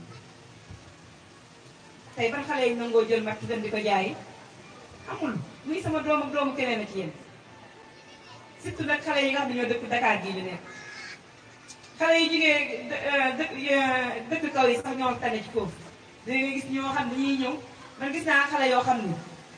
tey ban xale yi nangoo jël matt dem di ko jaayi amul muy sama doom ak doomu keneen a ci yéen surtout nag xale yi nga xam ne ñoo dëkk Dakar gii ñu nekk xale yi jigéen dëkk dëkk kaw yi sax ñoo tane ci foofu da nga gis ñoo xam ne ñuy ñëw man gis naa xale yoo xam ne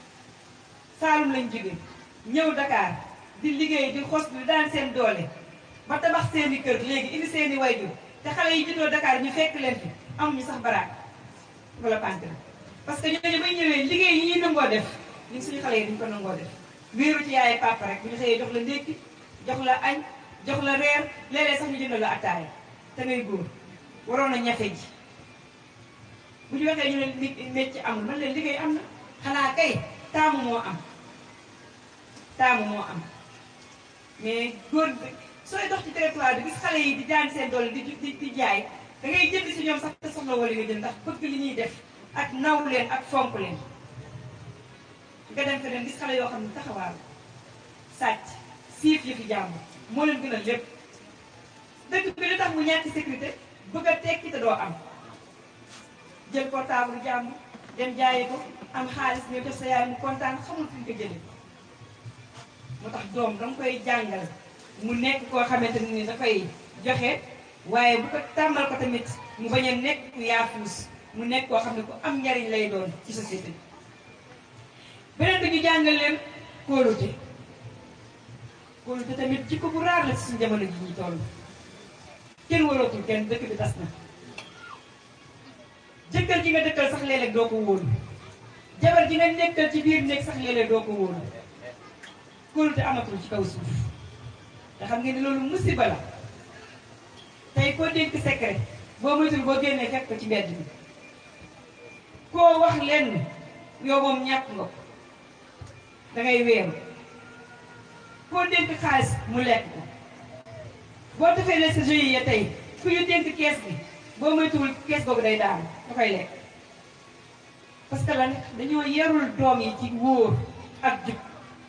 Saalum lañ jóge ñëw Dakar di liggéey di xos di daan seen doole ba tabax seeni kër léegi indi seeni wayjur te xale yi juddoo Dakar ñu fekk leen fi amuñu sax baraak wala pante parce que ñooñu bay ñëwee liggéey yi ñuy nangoo def ñun suñu xale yi duñ ko nangoo def wéeru ci yaay papa rek bu ñu xëyee jox la ndékki jox la añ jox la reer léeg-léeg sax ñu jënd la attaaya te ngay góor waroon a ñafe ji bu ñu waxee ñu ne nit métier amul man leen liggéey am na xanaa kay taamu moo am taamu moo am mais góor sooy dox ci territoire bi gis xale yi di jaan seen doole di di di jaay da ngay jënd si ñoom sax te soxla wala nga jënd ndax bëgg li ñuy def ak naw leen ak fonk leen nga dem feneen gis xale yoo xam ne taxawaal sàcc siif yi fi jàmm moo leen gën a lépp dëkk bi li tax mu ñàkk sécurité bëgg a tekki te doo am jël portable jàmm dem jaayi ko am xaalis ñëw def sa yaay mu kontaan xamul fi ñu ko jëlee moo tax doom danga koy jàngal mu nekk koo xamante ne ni dafay joxe waaye bu ko tàmmal ko tamit mu bañ a nekk ku yaafuus mu nekk koo xam ne ku am njariñ lay doon ci société bi beneen bi ñu jàngal leen kóolute kóolute tamit jikko bu raar la ci suñu jamono ji ñu toll kenn warootul kenn dëkk bi tas na jëkkër ji nga dëkkal sax léeg-léeg doo ko wóolu jabar ji nga nekkal ci biir néeg sax léeg-léeg doo ko wóolu kóolute amatul ci kaw suuf nga xam ngeen ne loolu musiba la tey koo dénk secret boo moytul boo génnee fekk ko ci mbedd mi koo wax lenn yow moom ñàkk nga ko dangay weeru koo dénk xaalis mu lekk ko boo defee ne sa jeu ya tey ku ñu dénk kees bi boo moytuwul kees boobu day daanu da koy lekk parce que lan dañoo yarul doom yi ci wóor ak jub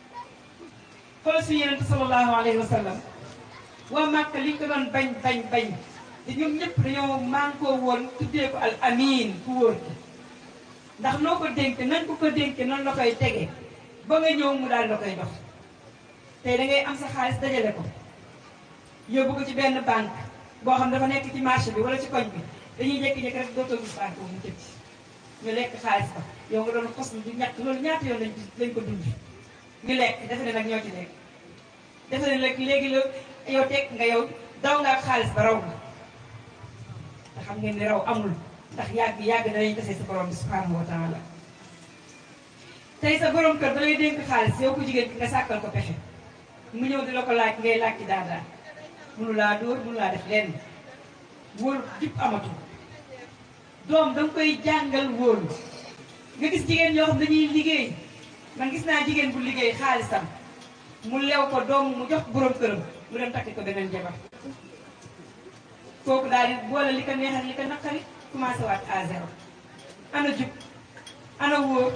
xoolal suñu yonent sallallahu alayhi wa sallam waa Màkka li ñu ko doon bañ bañ bañ te ñoom ñëpp dañoo mànkoo woon tuddee ko al amin ku wóor ki ndax noo ko dénk nañ ko ko dénke noonu la koy tege ba nga ñëw mu daal la koy dox tey da ngay am sa xaalis dajale ko yóbbu ko ci benn banque boo xam dafa nekk ci marché bi wala ci koñ bi dañuy jékki-jékki rek dootoo gis banque boobu mu tëj ñu lekk xaalis ba yow nga doon xos du ñàkk loolu ñaata yoon lañ lañ ko dund ñu lekk defe ne nag ñoo ci lekk defe ne nag léegi la yow teg nga yow daw nga ak xaalis ba raw nga te xam ngeen ni raw amul ndax yàgg yàgg danañ tase sa borom bi subhanahu wa taala tey sa borom kër da lay dénk xaalis yow ko jigéen ki nga sàkkal ko pexe mu ñëw di la ko laaj ngay laaj ci daadaa mënu laa dóor mënu laa def lenn wóolu jub amatu doom danga koy jàngal wóolu nga gis jigéen ñoo xam dañuy liggéey man gis naa jigéen bu liggéey xaalisam mu lew ko doom mu jox borom këram mu dem takki ko beneen jabar kooku daal di boole li ko neex ak li ko naqari commencé waat à zéro ana jub ana wóor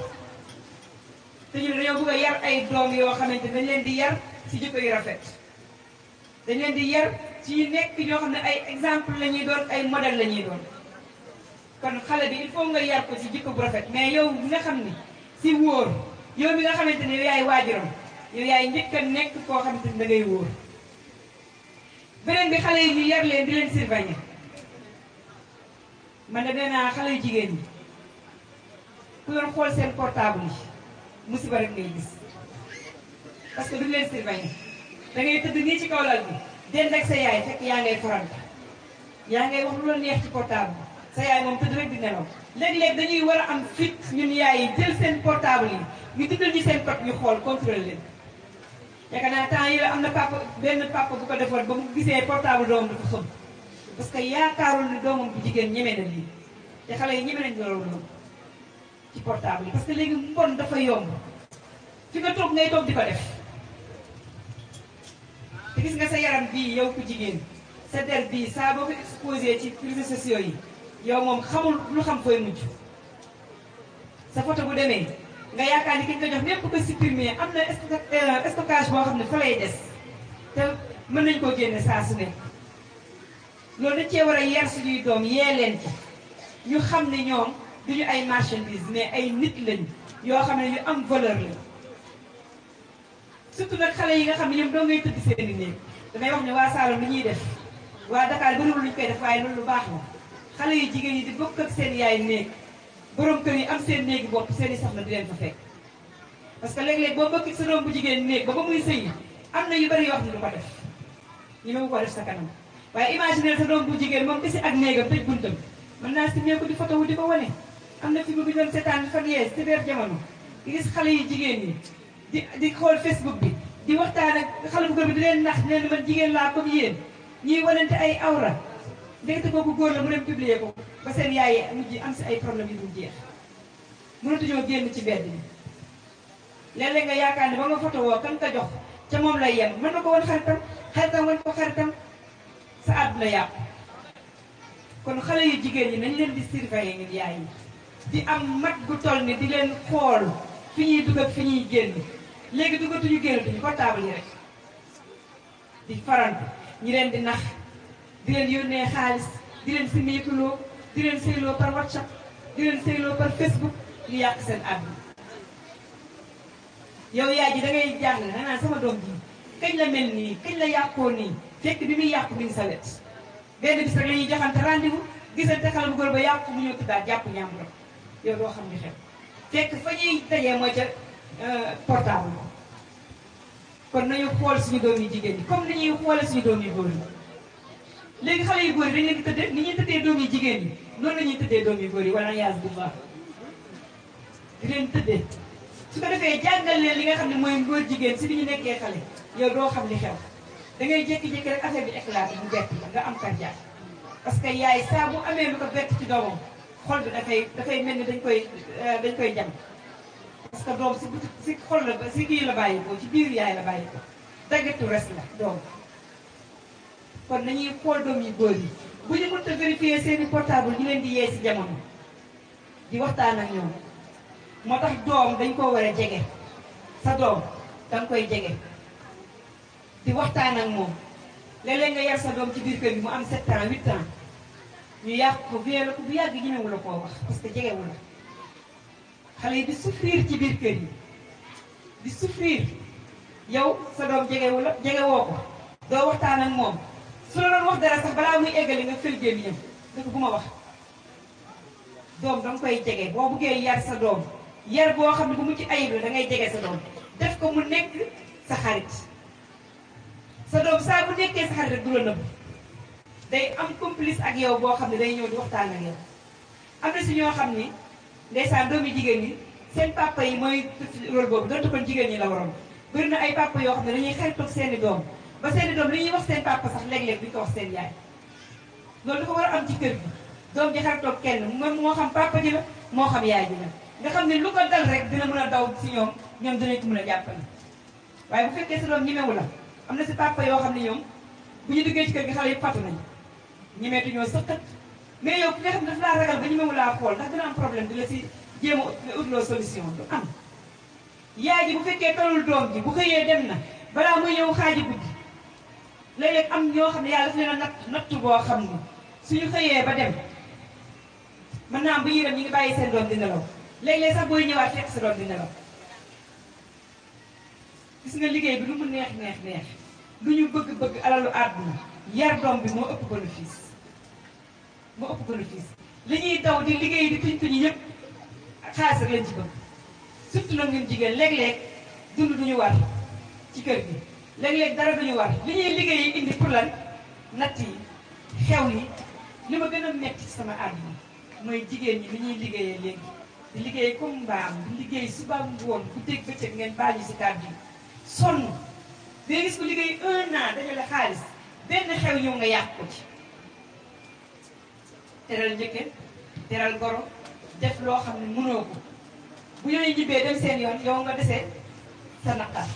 te ñu dañoo bëgg a yar ay doom yoo xamante dañ leen di yar ci jikko yu rafet dañ leen di yar ci ñu nekk ñoo xam ne ay exemple la ñuy doon ay modèle la ñuy doon kon xale bi il faut nga yar ko ci jikko bu rafet mais yow mi nga xam ni si wóor yow mi nga xamante ne yow yaay waajuram yow yaay njëkk a nekk koo xamante ni da ngay wóor beneen bi xale yi ñu yar leen di leen surveiller man de nee naa xale yu jigéen ñi ku doon xool seen portable yi musiba rek ngay gis parce que duñ leen surveiller da ngay tëdd nii ci kaw lal bi dend ak sa yaay fekk yaa ngay faranta yaa ngay wax lu la neex ci portable sa yaay moom tëdd rek di nelaw léeg-léeg dañuy war a am fit ñun yaay yi jël seen portable yi ñu tuddal ñu seen code ñu xool contrôler leen yaakaar naa temps yi la am na papa benn papa bu ko defoon ba mu gisee portable doomam dafa xëm parce que yaakaarul ne doomam bu jigéen ñeme na lii te xale yi ñeme nañ loolu noonu ci portable yi parce que léegi mbon dafa yomb fi nga toog ngay toog di ko def te gis nga sa yaram bii yow ku jigéen sa der bii saa boo ko exposé ci réseaux sociaux yi yow moom xamul lu xam fooy mujj sa photo bu demee nga yaakaar ni ki ñu ko jox même bu ko supprimer am na sto- stockage boo xam ne fa lay des te mën nañ koo génne saa su ne loolu dañ cee war a yar suñuy doom yee leen ci ñu xam ne ñoom duñu ay marchandise mais ay nit lañu yoo xam ne ñu am valeur lañu surtout nag xale yi nga xam ne ñoom doo ngay tëdd seeni néeg damay wax ne waa Saloum li ñuy def waa Dakar bëriwul lu ñu koy def waaye loolu lu baax la xale yu jigéen yi di bokk ak seen yaay néeg borom kër yi am seen néegi bopp seen i soxna di leen fa fekk parce que léeg-léeg boo bokk sa doom bu jigéen néeg ba ba muy sëyi am na yu bari yoo xam ne du ko def ñu ne ko def sa kanam waaye imaginer sa doom bu jigéen moom kese ak néegam tëj buntam mën naa si ko di photo wu di ko wane am na fi mu bi doon seetaan fan yee si biir jamono di gis xale yu jigéen ñi di di xool Facebook bi di waxtaan ak xale bu góor bi di leen nax di leen man jigéen laa comme yéen ñuy wanante ay awra ndekete kooku góor la mu dem publier ko ba seen yaay mujj am si ay problème yu dul jeex mënatuñoo génn ci mbedd mi léeg-léeg nga yaakaar ne ba nga photo woo kan ka jox ca moom lay yem mën na ko wan xaritam xaritam wan ko xaritam sa àdduna yàqu kon xale yu jigéen ñi nañ leen di surveiller ngeen yaay yi di am mat gu toll ni di leen xool fi ñuy dugg ak fi ñuy génn léegi duggatuñu génnatuñu portable yi rek di farantu ñi leen di nax di leen yónnee xaalis di leen simmeekuloo di leen sëyloo par whatsapp di leen sëyloo par facebook ñu yàq seen àdduna yow yaay ji da ngay jàng da naan sama doom ji kañ la mel nii kañ la yàqoo nii fekk bi muy yàqu mi ngi sa wet benn bis rek la ñuy joxante rendez-vous gisante xale bu góor ba yàqu mu ñëw tuddaat jàpp ñàmbur yow doo xam ni xew fekk fa ñuy dajee mooy ca portable kon nañu xool suñu doom yi jigéen ñi comme ni ñuy xoole suñu doom yi góor yi léegi xale yu góor yi dañ leen di tëddee ni ñuy tëddee doom yi jigéen ñi noonu la ñuy tëddee doom yu góor yi wala yaas bu baax di leen tëddee su ko defee jàngal leen li nga xam ne mooy góor jigéen si bi ñu nekkee xale yow doo xam li xew da ngay jékki-jékki rek affaire bi éclaté mu bett la nga am cardiaque parce que yaay saa bu amee lu ko bett ci doomam xol bi dafay dafay mel ni dañ koy dañ koy jam parce que doom si si xol la si kii la bàyyi ko ci biir yaay la bàyyi ko daggatu res la doom kon nañuy xool doom yi góor yi bu ñu mënta vérifier seeni portable ñu leen di yee si jamono di waxtaan ak ñoom moo tax doom dañ koo war a jege sa doom danga koy jege di waxtaan ak moom léeg-léeg nga yar sa doom ci biir kër gi mu am 7 ans 8 ans ñu yàq ko violé ko bu yàgg ñemewu la koo wax parce que jegewu la xale yi di souffrir ci biir kër yi di souffrir yow sa doom jegewu la jegewoo ko doo waxtaan ak moom su la doon wax dara sax balaa muy eggali nga fël gémmiñam da ko bu ma wax doom danga koy jege boo buggee yar sa doom yar boo xam ne bu mu ci ayib la da ngay jege sa doom def ko mu nekk sa xarit sa doom saa bu nekkee sa xarit rek du la nëbb day am complice ak yow boo xam ne day ñëw di waxtaan ak yow am na si ñoo xam ni ndeysaan doomi jigéen ñi seen papa yi mooy rôle boobu donte kon jigéen ñi la waroon bëri na ay papa yoo xam ne dañuy xaritoog seeni doom ba seeni doom li ñuy wax seen papa sax léeg-léeg duñ ko wax seen yaay loolu dafa war a am ci kër gi doom ji xaritoog kenn moom moo xam papa ji la moo xam yaay ji la nga xam ne lu ko dal rek dina mën a daw si ñoom ñoom dinañ ko mën a jàppale waaye bu fekkee sa doom ñemewu la am na si papa yoo xam ne ñoom bu ñu duggee ci kër gi xale yëpp fàttu nañu ñemeetu ñoo sëqat mais yow ki nga xam ne dafa laa ragal ba ñemewu laa xool ndax dina am problème di la si jéem a utloo solution du am yaay ji bu fekkee talul doom ji bu xëyee dem na balaa muy ñëw xaaji guddi léeg-léeg am ñoo xam ne yàlla daf leen a natt nattu boo xam ne suñu xëyee ba dem mën naa am bu ñuy dem ñu ngi bàyyi seen doom di nelaw léeg-léeg sax booy ñëwaat fekk sa doom di nelaw gis nga liggéey bi lu mu neex neex neex lu ñu bëgg-bëgg alalu àdduna yar doom bi moo ëpp bénéfice moo ëpp bénéfice li ñuy daw di liggéey di tuñ tuñi ñëpp xaalis rek lañ ci bëgg surtout nag ñun jigéen léeg-léeg dund duñu war ci kër gi léeg-léeg dara duñu war li ñuy liggéey yi indi pour lan natt yi xew yi li ma gën a metti ci sama àdduna mooy jigéen ñi li ñuy liggéeyee léegi di liggéey comme mbaam di liggéey suba ngoon bu dégg bëccëg ngeen baal ñu si kàddu yi sonn day gis ko liggéey un an dajale xaalis benn xew ñëw nga yàq ko ci teral njëkke teral goro def loo xam ne mënoo ko bu ñooy ñibbee dem seen yoon yow nga desee sa naqar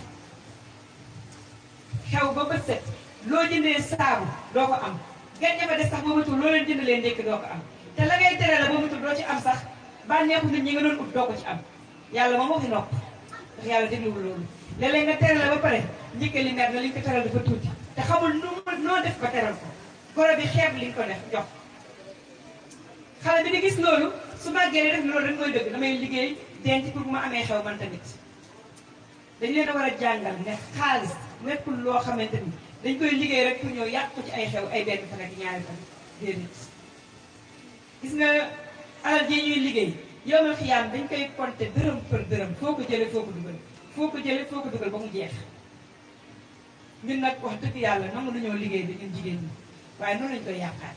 xew ba bët set loo jëndee saabu doo ko am gan ña fa des sax boo matul loo leen jëndalee ndékk doo ko am te la ngay tere la boo matul doo ci am sax bànneexu nit ñi nga doon ut doo ko ci am yàlla moom waxi nopp ndax yàlla dégluwul loolu léeg-léeg nga teral la ba pare njëkk li mer na li nga ko teral dafa tuuti te xamul nu noo def ba teral ko goro bi xeeb li nga ko def jox xale bi di gis loolu su màggee def loolu rek mooy dëgg damay liggéey denc pour bu ma amee xew man tamit dañ leen a war a jàngal ne xaalis nekkul loo xamante ni dañ koy liggéey rek pour ñëw yàq ko ci ay xew ay benn fan ak ñaari fan déedéet gis nga alal ji ñuy liggéey yow ma xiyaam dañ koy compter dërëm për dërëm foo ko jële foo ko dugal foo ko jële foo ko dugal ba mu jeex ñun nag wax dëgg yàlla nangu nañoo liggéey bi ñun jigéen ñi waaye noonu lañ koy yàqaat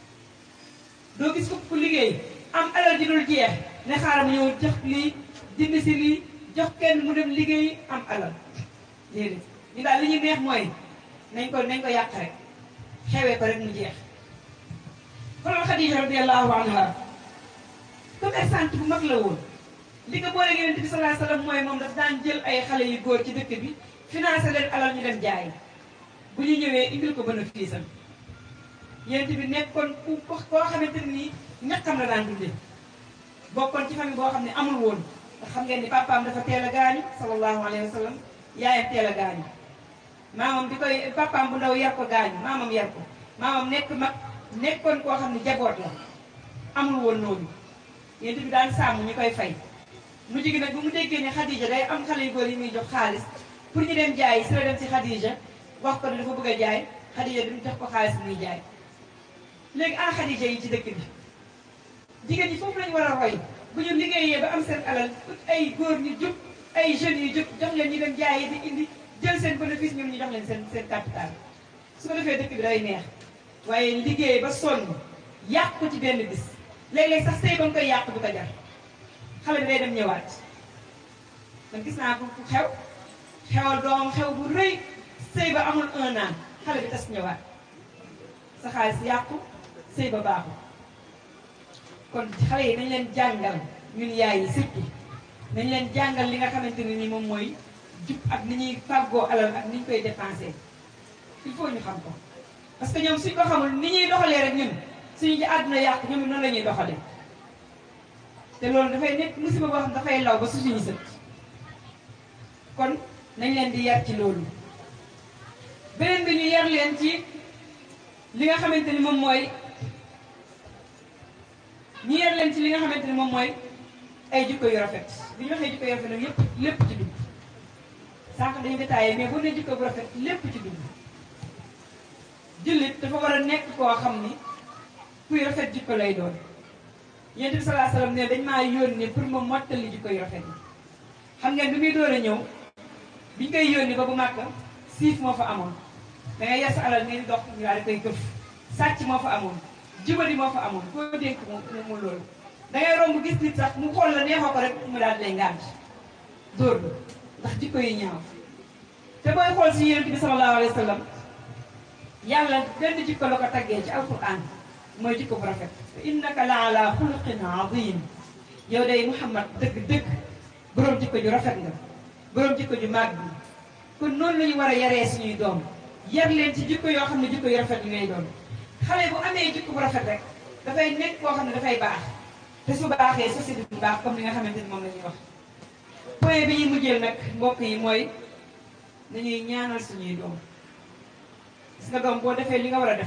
doo gis ko ku liggéey am alal ji dul jeex ne xaaral mu ñëw jox lii dindi si lii jox kenn mu dem liggéey am alal déedéet ñu daal li ñuy neex mooy nañ ko nañ ko yàq rek xewee ko rek mu jeex xoolal Xadija radiyallahu anha commerçante bu mag la woon li ko boole Yonent bi sallallahu alayhi wasallam mooy moom daf daan jël ay xale yu góor ci dëkk bi financé leen alal ñu dem jaay bu ñu ñëwee indil ko bénéfice am Yonent bi nekkoon ku koo xamante ni ñaqam la daan dundee bokkoon ci famille boo xam ne amul woon ndax xam ngeen ni papaam dafa teel a gaañu sallallahu alayhi wa sallam yaayam teel a gaañu maamam bi koy papaam bu ndaw yar ko gaañu maamam yar ko maamam nekk mag nekkoon koo xam ne jaboot la amul woon noonu Yonent bi daan sàmm ñu koy fay mu jigi nag bu mu déggee ne Khadija day am xale yu góor yi muy jox xaalis pour ñu dem jaay si la dem si Khadija wax ko ne dafa bëgg a jaay Khadija duñ jox ko xaalis muy jaay léegi ana Khadija yi ci dëkk bi jigéen ñi foofu lañu war a roy bu ñu liggéeyee ba am seen alal ay góor ñu jub ay jeunes yu jub jox leen ñu dem jaayee di indi jël seen bénéfice ñoom ñu jox leen seen seen capital su ko defee dëkk bi day neex waaye liggéey ba sonn yàq ko ci benn bis léeg-léeg sax sëy ba nga koy yàq du ko jar xale bi day dem ñëwaat man gis naa ko ku xew xewal doomam xew bu rëy sëy ba amul un an xale bi tas ñëwaat sa xaalis yàqu sëy ba baaxul kon xale yi nañ leen jàngal ñun yaay yi surtout nañ leen jàngal li nga xamante ne ni moom mooy jub ak ni ñuy fàggoo alal ak ni ñu koy dépensé il faut ñu xam ko parce que ñoom suñ ko xamul ni ñuy doxalee rek ñun suñu ci àdduna yàqu ñoom noonu la ñuy doxalee te loolu dafay nekk musiba boo xam dafay law ba su suñu sët kon nañ leen di yar ci loolu beneen bi ñu yar leen ci li nga xamante ni moom mooy ñu yar leen ci li nga xamante ni moom mooy ay jikko yu rafet bi ñu waxee jikko yu rafet nag yépp lépp ci dugg sànq dañu détaillé mais bu ne jikko bu rafet lépp ci dugg jullit dafa war a nekk koo xam ni kuy rafet jikko lay doon yonent bi salaa salaam ne dañ maa yónni pour ma mottali jikko yu rafet yi xam ngeen bi muy door a ñëw biñ koy yónni ba bu màkk siif moo fa amoon da ngay yar sa alal ngeen di dox ñu daal di koy këf sàcc moo fa amoon jubadi moo fa amoon koo dénk mu mu loolu da ngay romb gis nit sax mu xool la neexoo ko rek mu daal di lay ngànt dóor la ndax jikko yi ñaaw te booy xool si yonent bi sallallahu alayhi wa sallam yàlla benn jikko la ko taggee ci alquran mooy jikko bu rafet innaka la ala xuluqin azim yow day muhammad dëgg-dëgg boroom jikko ju rafet nga boroom jikko ju màgg bi kon noonu la ñu war a yaree suñuy doom yar leen ci jikko yoo xam ne jikko yu rafet yi ngay doon xale bu amee jikko bu rafet rek dafay nekk koo xam ne dafay baax te su baaxee société bi baax comme li nga xamante ni moom la ñuy wax point bi ñuy mujjeel nag mbokk yi mooy nañuy ñaanal suñuy doom gis nga doom boo defee li nga war a def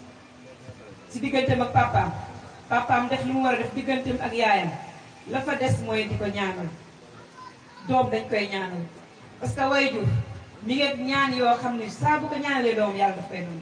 si digganteem ak papaam papaam def li mu war a def digganteem ak yaayam la fa des mooy di ko ñaanal doom dañ koy ñaanal parce que waajur mi ngi ñaan yoo xam ne saa bu ko ñaanalee doom yàlla daf koy noonu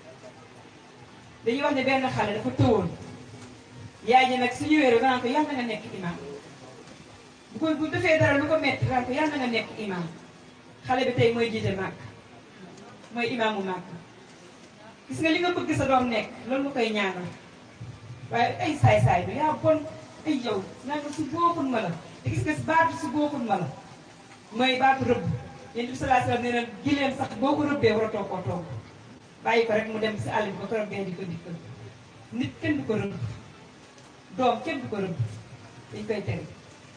dañuy wax ne benn xale dafa tëwoon yaay ji nag su ñëwee rek danaan ko yàlla nga nekk imaam bu ko bu defee dara lu ko metti danaan ko yàlla nga nekk imaam xale bi tey mooy jiite màkk mooy imaamu màkk gis nga li nga bëgg sa doom nekk loolu nga koy ñaanal waaye ay saay-saay bi yaa bon ay yow naa ko su booxun ma la te gis nga baatu su booxun ma la mooy baatu rëbb yéen bi salaa salaam nee na gileem sax boo ko rëbbee war a toog koo toog bàyyi ko rek mu dem si àll bi ba ko rëbbee di ko dikkal nit kenn du ko rëbb doom kenn du ko rëbb dañ koy tere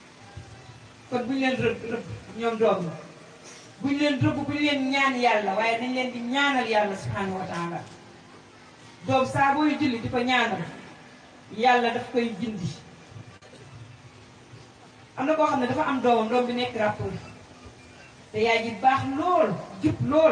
kon bu ñu leen rëbb rëbb ñoom doom la bu ñu leen rëbb bu ñu leen ñaan yàlla waaye nañ leen di ñaanal yàlla subhanahu wa taala doom saa booy julli di ko ñaanal yàlla daf koy gindi am na koo xam ne dafa am doomam doom bi nekk rappeur te yaay ji baax lool jub lool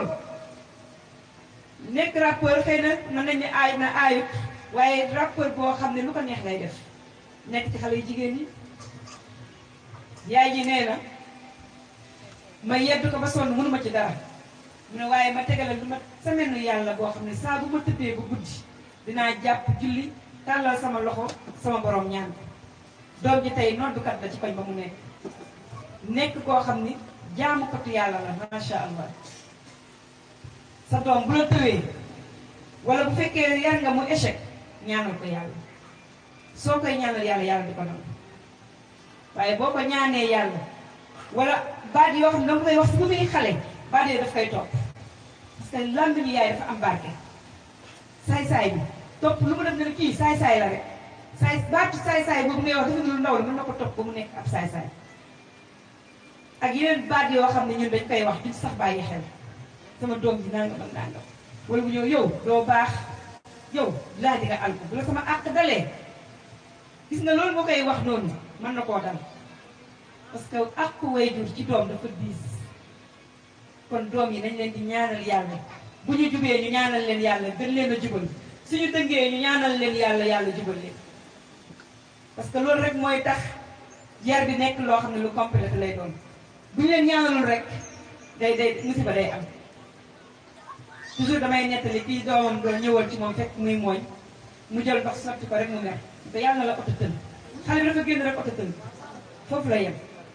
nekk rappeur xëy na mën nañ ne aay na aayut waaye rappeur boo xam ne lu ko neex lay def nekk ci xale yu jigéen yi yaay ji nee na ma yedd ko ba sonn mënuma ci dara mu ne waaye ma tegale lu ma semaine yàlla boo xam ne saa bu ma tëddee ba guddi dinaa jàpp julli tàllal sama loxo sama borom ñaan doom ji tey noddukat la ci koñ ba mu nekk nekk koo xam ni jaamukatu yàlla la macha allah sa doom bu la tëwee wala bu fekkee yar nga mu échec ñaanal ko yàlla soo koy ñaanal yàlla yàlla di ko nangu waaye boo ko ñaanee yàlla wala baat yoo xam ne dama koy wax si bu muy xale baat yooyu daf koy topp parce que làmmiñu yaay dafa am barke saay-saay bi topp lu mu def ne kii saay-saay la rek saay baatu saay-saay boobu ngay wax dafa lu ndaw la mën na ko topp ba mu nekk ab saay-saay ak yeneen baat yoo xam ne ñun dañ koy wax duñ sax bàyyi xel sama doom ji nangam ak nangam wala bu ñëw yow doo baax yow laa di nga alko bu la sama àq dalee gis nga loolu moo koy wax noonu mën na koo dal parce que àq waajur ci doom dafa diis kon doom yi nañ leen di ñaanal yàlla bu ñu jubee ñu ñaanal leen yàlla gën leen a jubal suñu dëngee ñu ñaanal leen yàlla yàlla jubal leen parce que loolu rek mooy tax yar bi nekk loo xam ne lu complet lay doon bu ñu leen ñaanalul rek day day musiba day am toujours damay nettali kii doomam doon ñëwoon ci moom fekk muy mooñ mu jël ndox sotti ko rek mu mer te yàlla na la oto tën xale bi dafa génn rek oto tën foofu la yem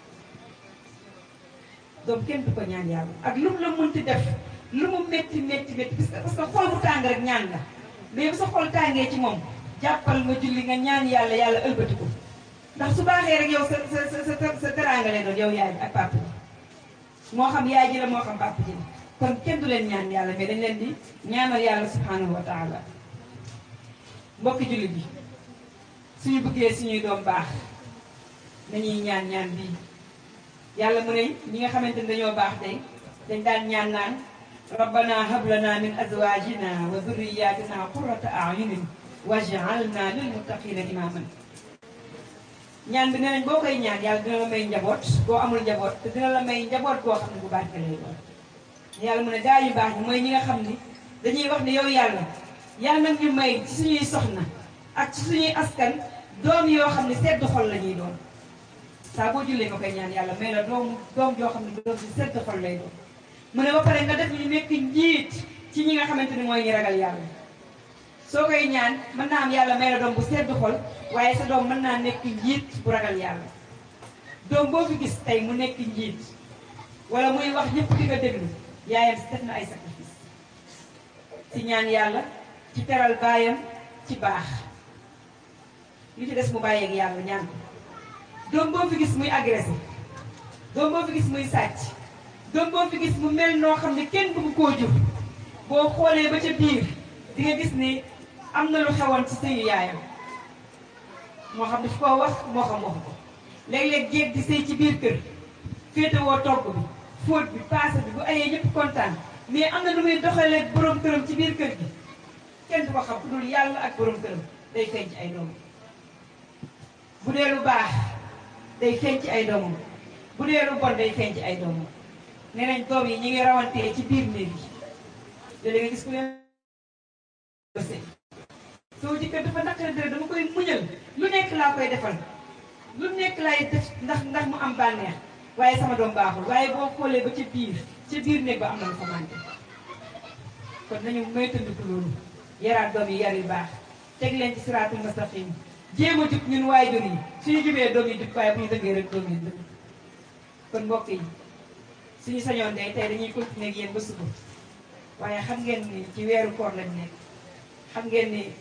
doom kenn du ko ñaan yàlla ak lu mu la mënti def lu mu métti métti métti parce que parce que xol bu tàng rek ñaan la mais bu sa xol tàngee ci moom jàppal nga julli nga ñaan yàlla yàlla ëlbati ko ndax su baaxee rek yow sa sa sa sa sa teraanga lay doon yow yaay bi ak papa ji moo xam yaay ji la moo xam papa ji la kon kenn du leen ñaan yàlla mais dañ leen di ñaanal yàlla subhanahu wa taala mbokki julli bi suñu bëggee suñuy doom baax nañuy ñaan ñaan bii yàlla mu ne ñi nga xamante ni dañoo baax tey dañ daan ñaan naan rabbana hablana min azwajina wa dhurriyatina qurrata a'yunin waj'alna lil muttaqina imaman ñaan bi nee nañ boo koy ñaan yàlla dina la may njaboot boo amul njaboot te dina la may njaboot boo xam ne bu barke lay doon yàlla mu ne gaa yu baax ñi mooy ñi nga xam ni dañuy wax ne yow yàlla yàlla nag ñu may ci suñuy soxna ak ci suñuy askan doom yoo xam ne sedd xol la ñuy doon saa boo jullee nga koy ñaan yàlla may la doom doom joo xam ne doom ci sedd xol lay doon mu ne ba pare nga def ñu nekk njiit ci ñi nga xamante ni mooy ñi ragal yàlla soo koy ñaan mën naa am yàlla may la doom bu sedd xol waaye sa doom mën naa nekk njiit bu ragal yàlla doom boo fi gis tey mu nekk njiit wala muy wax ñëpp di nga déglu yaayam si def na ay sacrifice ci ñaan yàlla ci teral baayam ci baax li ci des mu bàyyeeg yàlla ñaan ko doom boo fi gis muy agressé doom boo fi gis muy sàcc doom boo fi gis mu mel noo xam ne kenn bëgg koo jur boo xoolee ba ca biir di nga gis ni am na lu xewoon ci sëyu yaayam moo xam daf koo wax moo xam waxu ko léeg-léeg jéeg di sëy ci biir kër féetewoo togg bi fóot bi paase bi bu ayee ñëpp kontaan mais am na lu muy doxalee borom këram ci biir kër gi kenn du ko xam ku dul yàlla ak borom këram day feeñ ci ay doomam bu dee lu baax day feeñ ci ay doomam bu dee lu bon day feeñ ci ay doomam nee nañ doom yi ñi ngi rawantee ci biir néeg yi léeg-léeg nga gis ku leen soo jëkkër dafa naqari dara dama koy muñal lu nekk laa koy defal lu nekk laay def ndax ndax mu am bànneex waaye sama doom baaxul waaye boo xoolee ba ca biir ca biir néeg ba am na lu fa manqué kon nañu moytandiku loolu yaraat doom yi yar yu baax teg leen ci siraatul mustaqim jéem a jub ñun waajur yi suñu jubee doom yi jub waaye bu ñu dëggee rek doom yi dëgg kon mbokk yi suñu sañoon day tey dañuy continuer ak yéen ba suba waaye xam ngeen ni ci weeru koor lañ nekk xam ngeen ni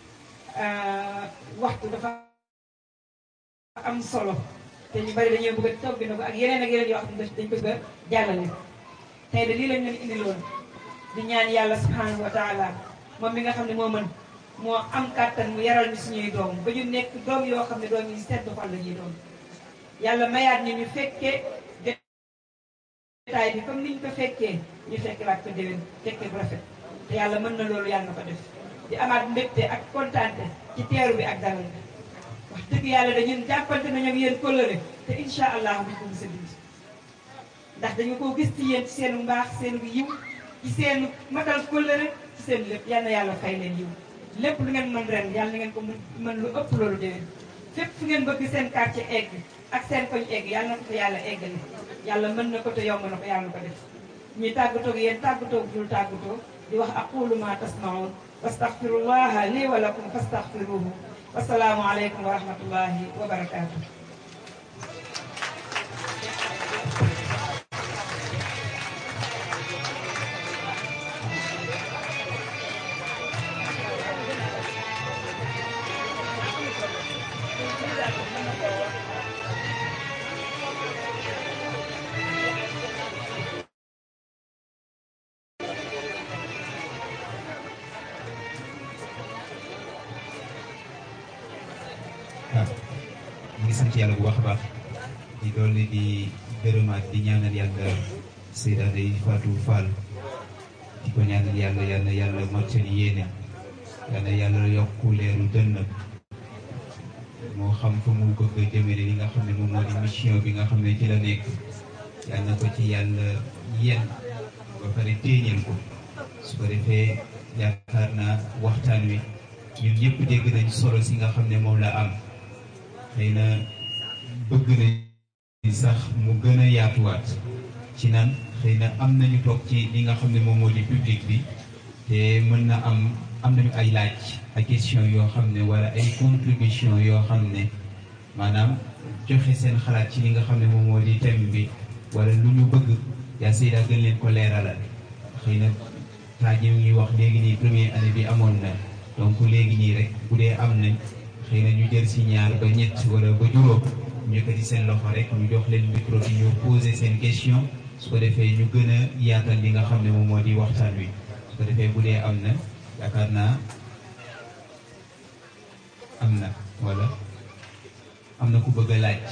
waxtu dafa am solo te ñu bari dañoo bëgg a togg na ko ak yeneen ak yeneen yoo xam ne dañ ko bëgg a jàllale tey de lii lañ leen indiloon di ñaan yàlla subhanahu wa taala moom mi nga xam ne moo mën moo am kàttan mu yaral ñu suñuy doom ba ñu nekk doom yoo xam ne doom yi sedd xol la ñuy doon yàlla mayaat ñu ñu fekkee détail bi comme niñ ko fekkee ñu fekke waat ko déwén fekkee bu rafet te yàlla mën na loolu yàlla na ko def di amaat mbégte ak kontaante ci teeru bi ak dalal bi wax dëgg yàlla dañu jàppante nañu ak yéen kóllëre te incha allah buñ ko mos a dindi ndax dañu ko gis ci yéen ci seen mbaax seen yiw ci seen matal kóllëre ci seen lépp yal na yàlla fay leen yiw lépp lu ngeen mën ren yàlla na ngeen ko mën lu ëpp loolu déwén fépp fu ngeen bëgg seen quartier egg ak seen koñ egg yàlla na ko fa yàlla eggale yàlla mën na ko te yomb na ko yàlla na ko def ñuy tàggatoo ak yéen tàggatoo dul tàggatoo di wax aqulu ma tasmaun wastaxfirullaha lii wa lakum fastaxfiruhu wasalaamu aleykum wa rahmatullahi wa barakaatu. waaw ñu ngi sant yàlla bu baax a baax di dolli di gërëmaat di ñaanal yàlla Seyda Ndeye Fatou Fall di ko ñaanal yàlla yàlla yàlla mottali yéene yàlla yàlla yokku leeru dënn moo xam fa mu bëgg a jëmale li nga xam ne moom moo di mission bi nga xam ne ci la nekk yàlla na ko ci yàlla yenn ba pare téeñal ko su ko defee yaakaar naa waxtaan wi ñun ñëpp dégg nañ solo si nga xam ne moom la am xëy na bëgg nañ sax mu gën a yaatuwaat ci nan xëy na am nañu toog ci li nga xam ne moom moo di public bi te mën na am am nañu ay laaj ay question yoo xam ne wala ay contribution yoo xam ne maanaam joxe seen xalaat ci li nga xam ne moom moo di thème bi wala lu ñu bëgg yaa Seyda gën leen ko leeralal xëy na taaj yi ñuy wax léegi nii première année bi amoon na donc léegi nii rek bu dee am nañ xëy na ñu jël si ñaar ba ñett wala ba juróom ñu yëkkati seen loxo rek ñu jox leen micro bi ñu poser seen question su ko defee ñu gën a yaatal li nga xam ne moom moo di waxtaan wi su ko defee bu dee am na yaakaar naa am na wala am na ku bëgg a laaj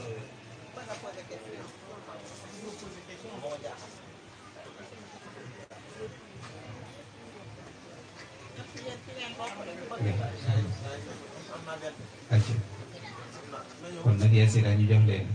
acca kon nag yaa Seyda ñu jox leen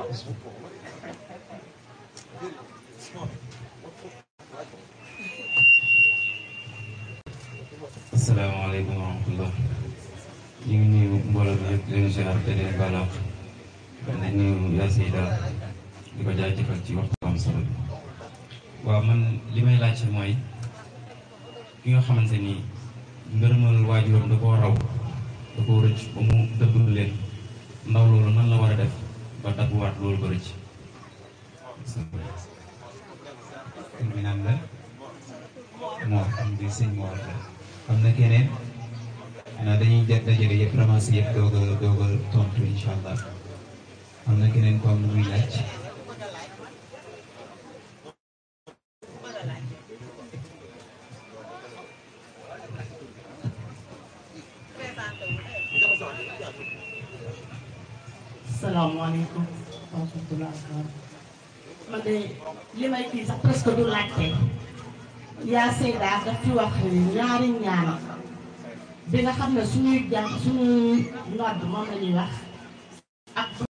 asalaamaaleykum wa rahmatullah ñu ngi nuyu mbooloo bi yëpp di leen ziar te leen balaax di nuyu yaa Seyda di ko jaajëfal ci waxtu am solo bi waaw man li may laajte mooy ki nga xamante ni ngërëmal waajuram da koo raw da koo rëcc ba mu dëggul leen ndaw loolu nan la war a def ba dagguwaat loolu ba rëcc tur bi naan la Mor am di sëñ Mor la am na keneen xanaa dañuy jot dajale yëpp ramassé yëpp doog a doog a tontu incha allah am na keneen ko am lu muy laaj salaamaaleykum wa rahmatulah man de li may kii sax presque du laajte yaa Seyda daf ci wax ñaari ñaan bi nga xam ne suñuy jàng suñuy nodd moom la ñuy wax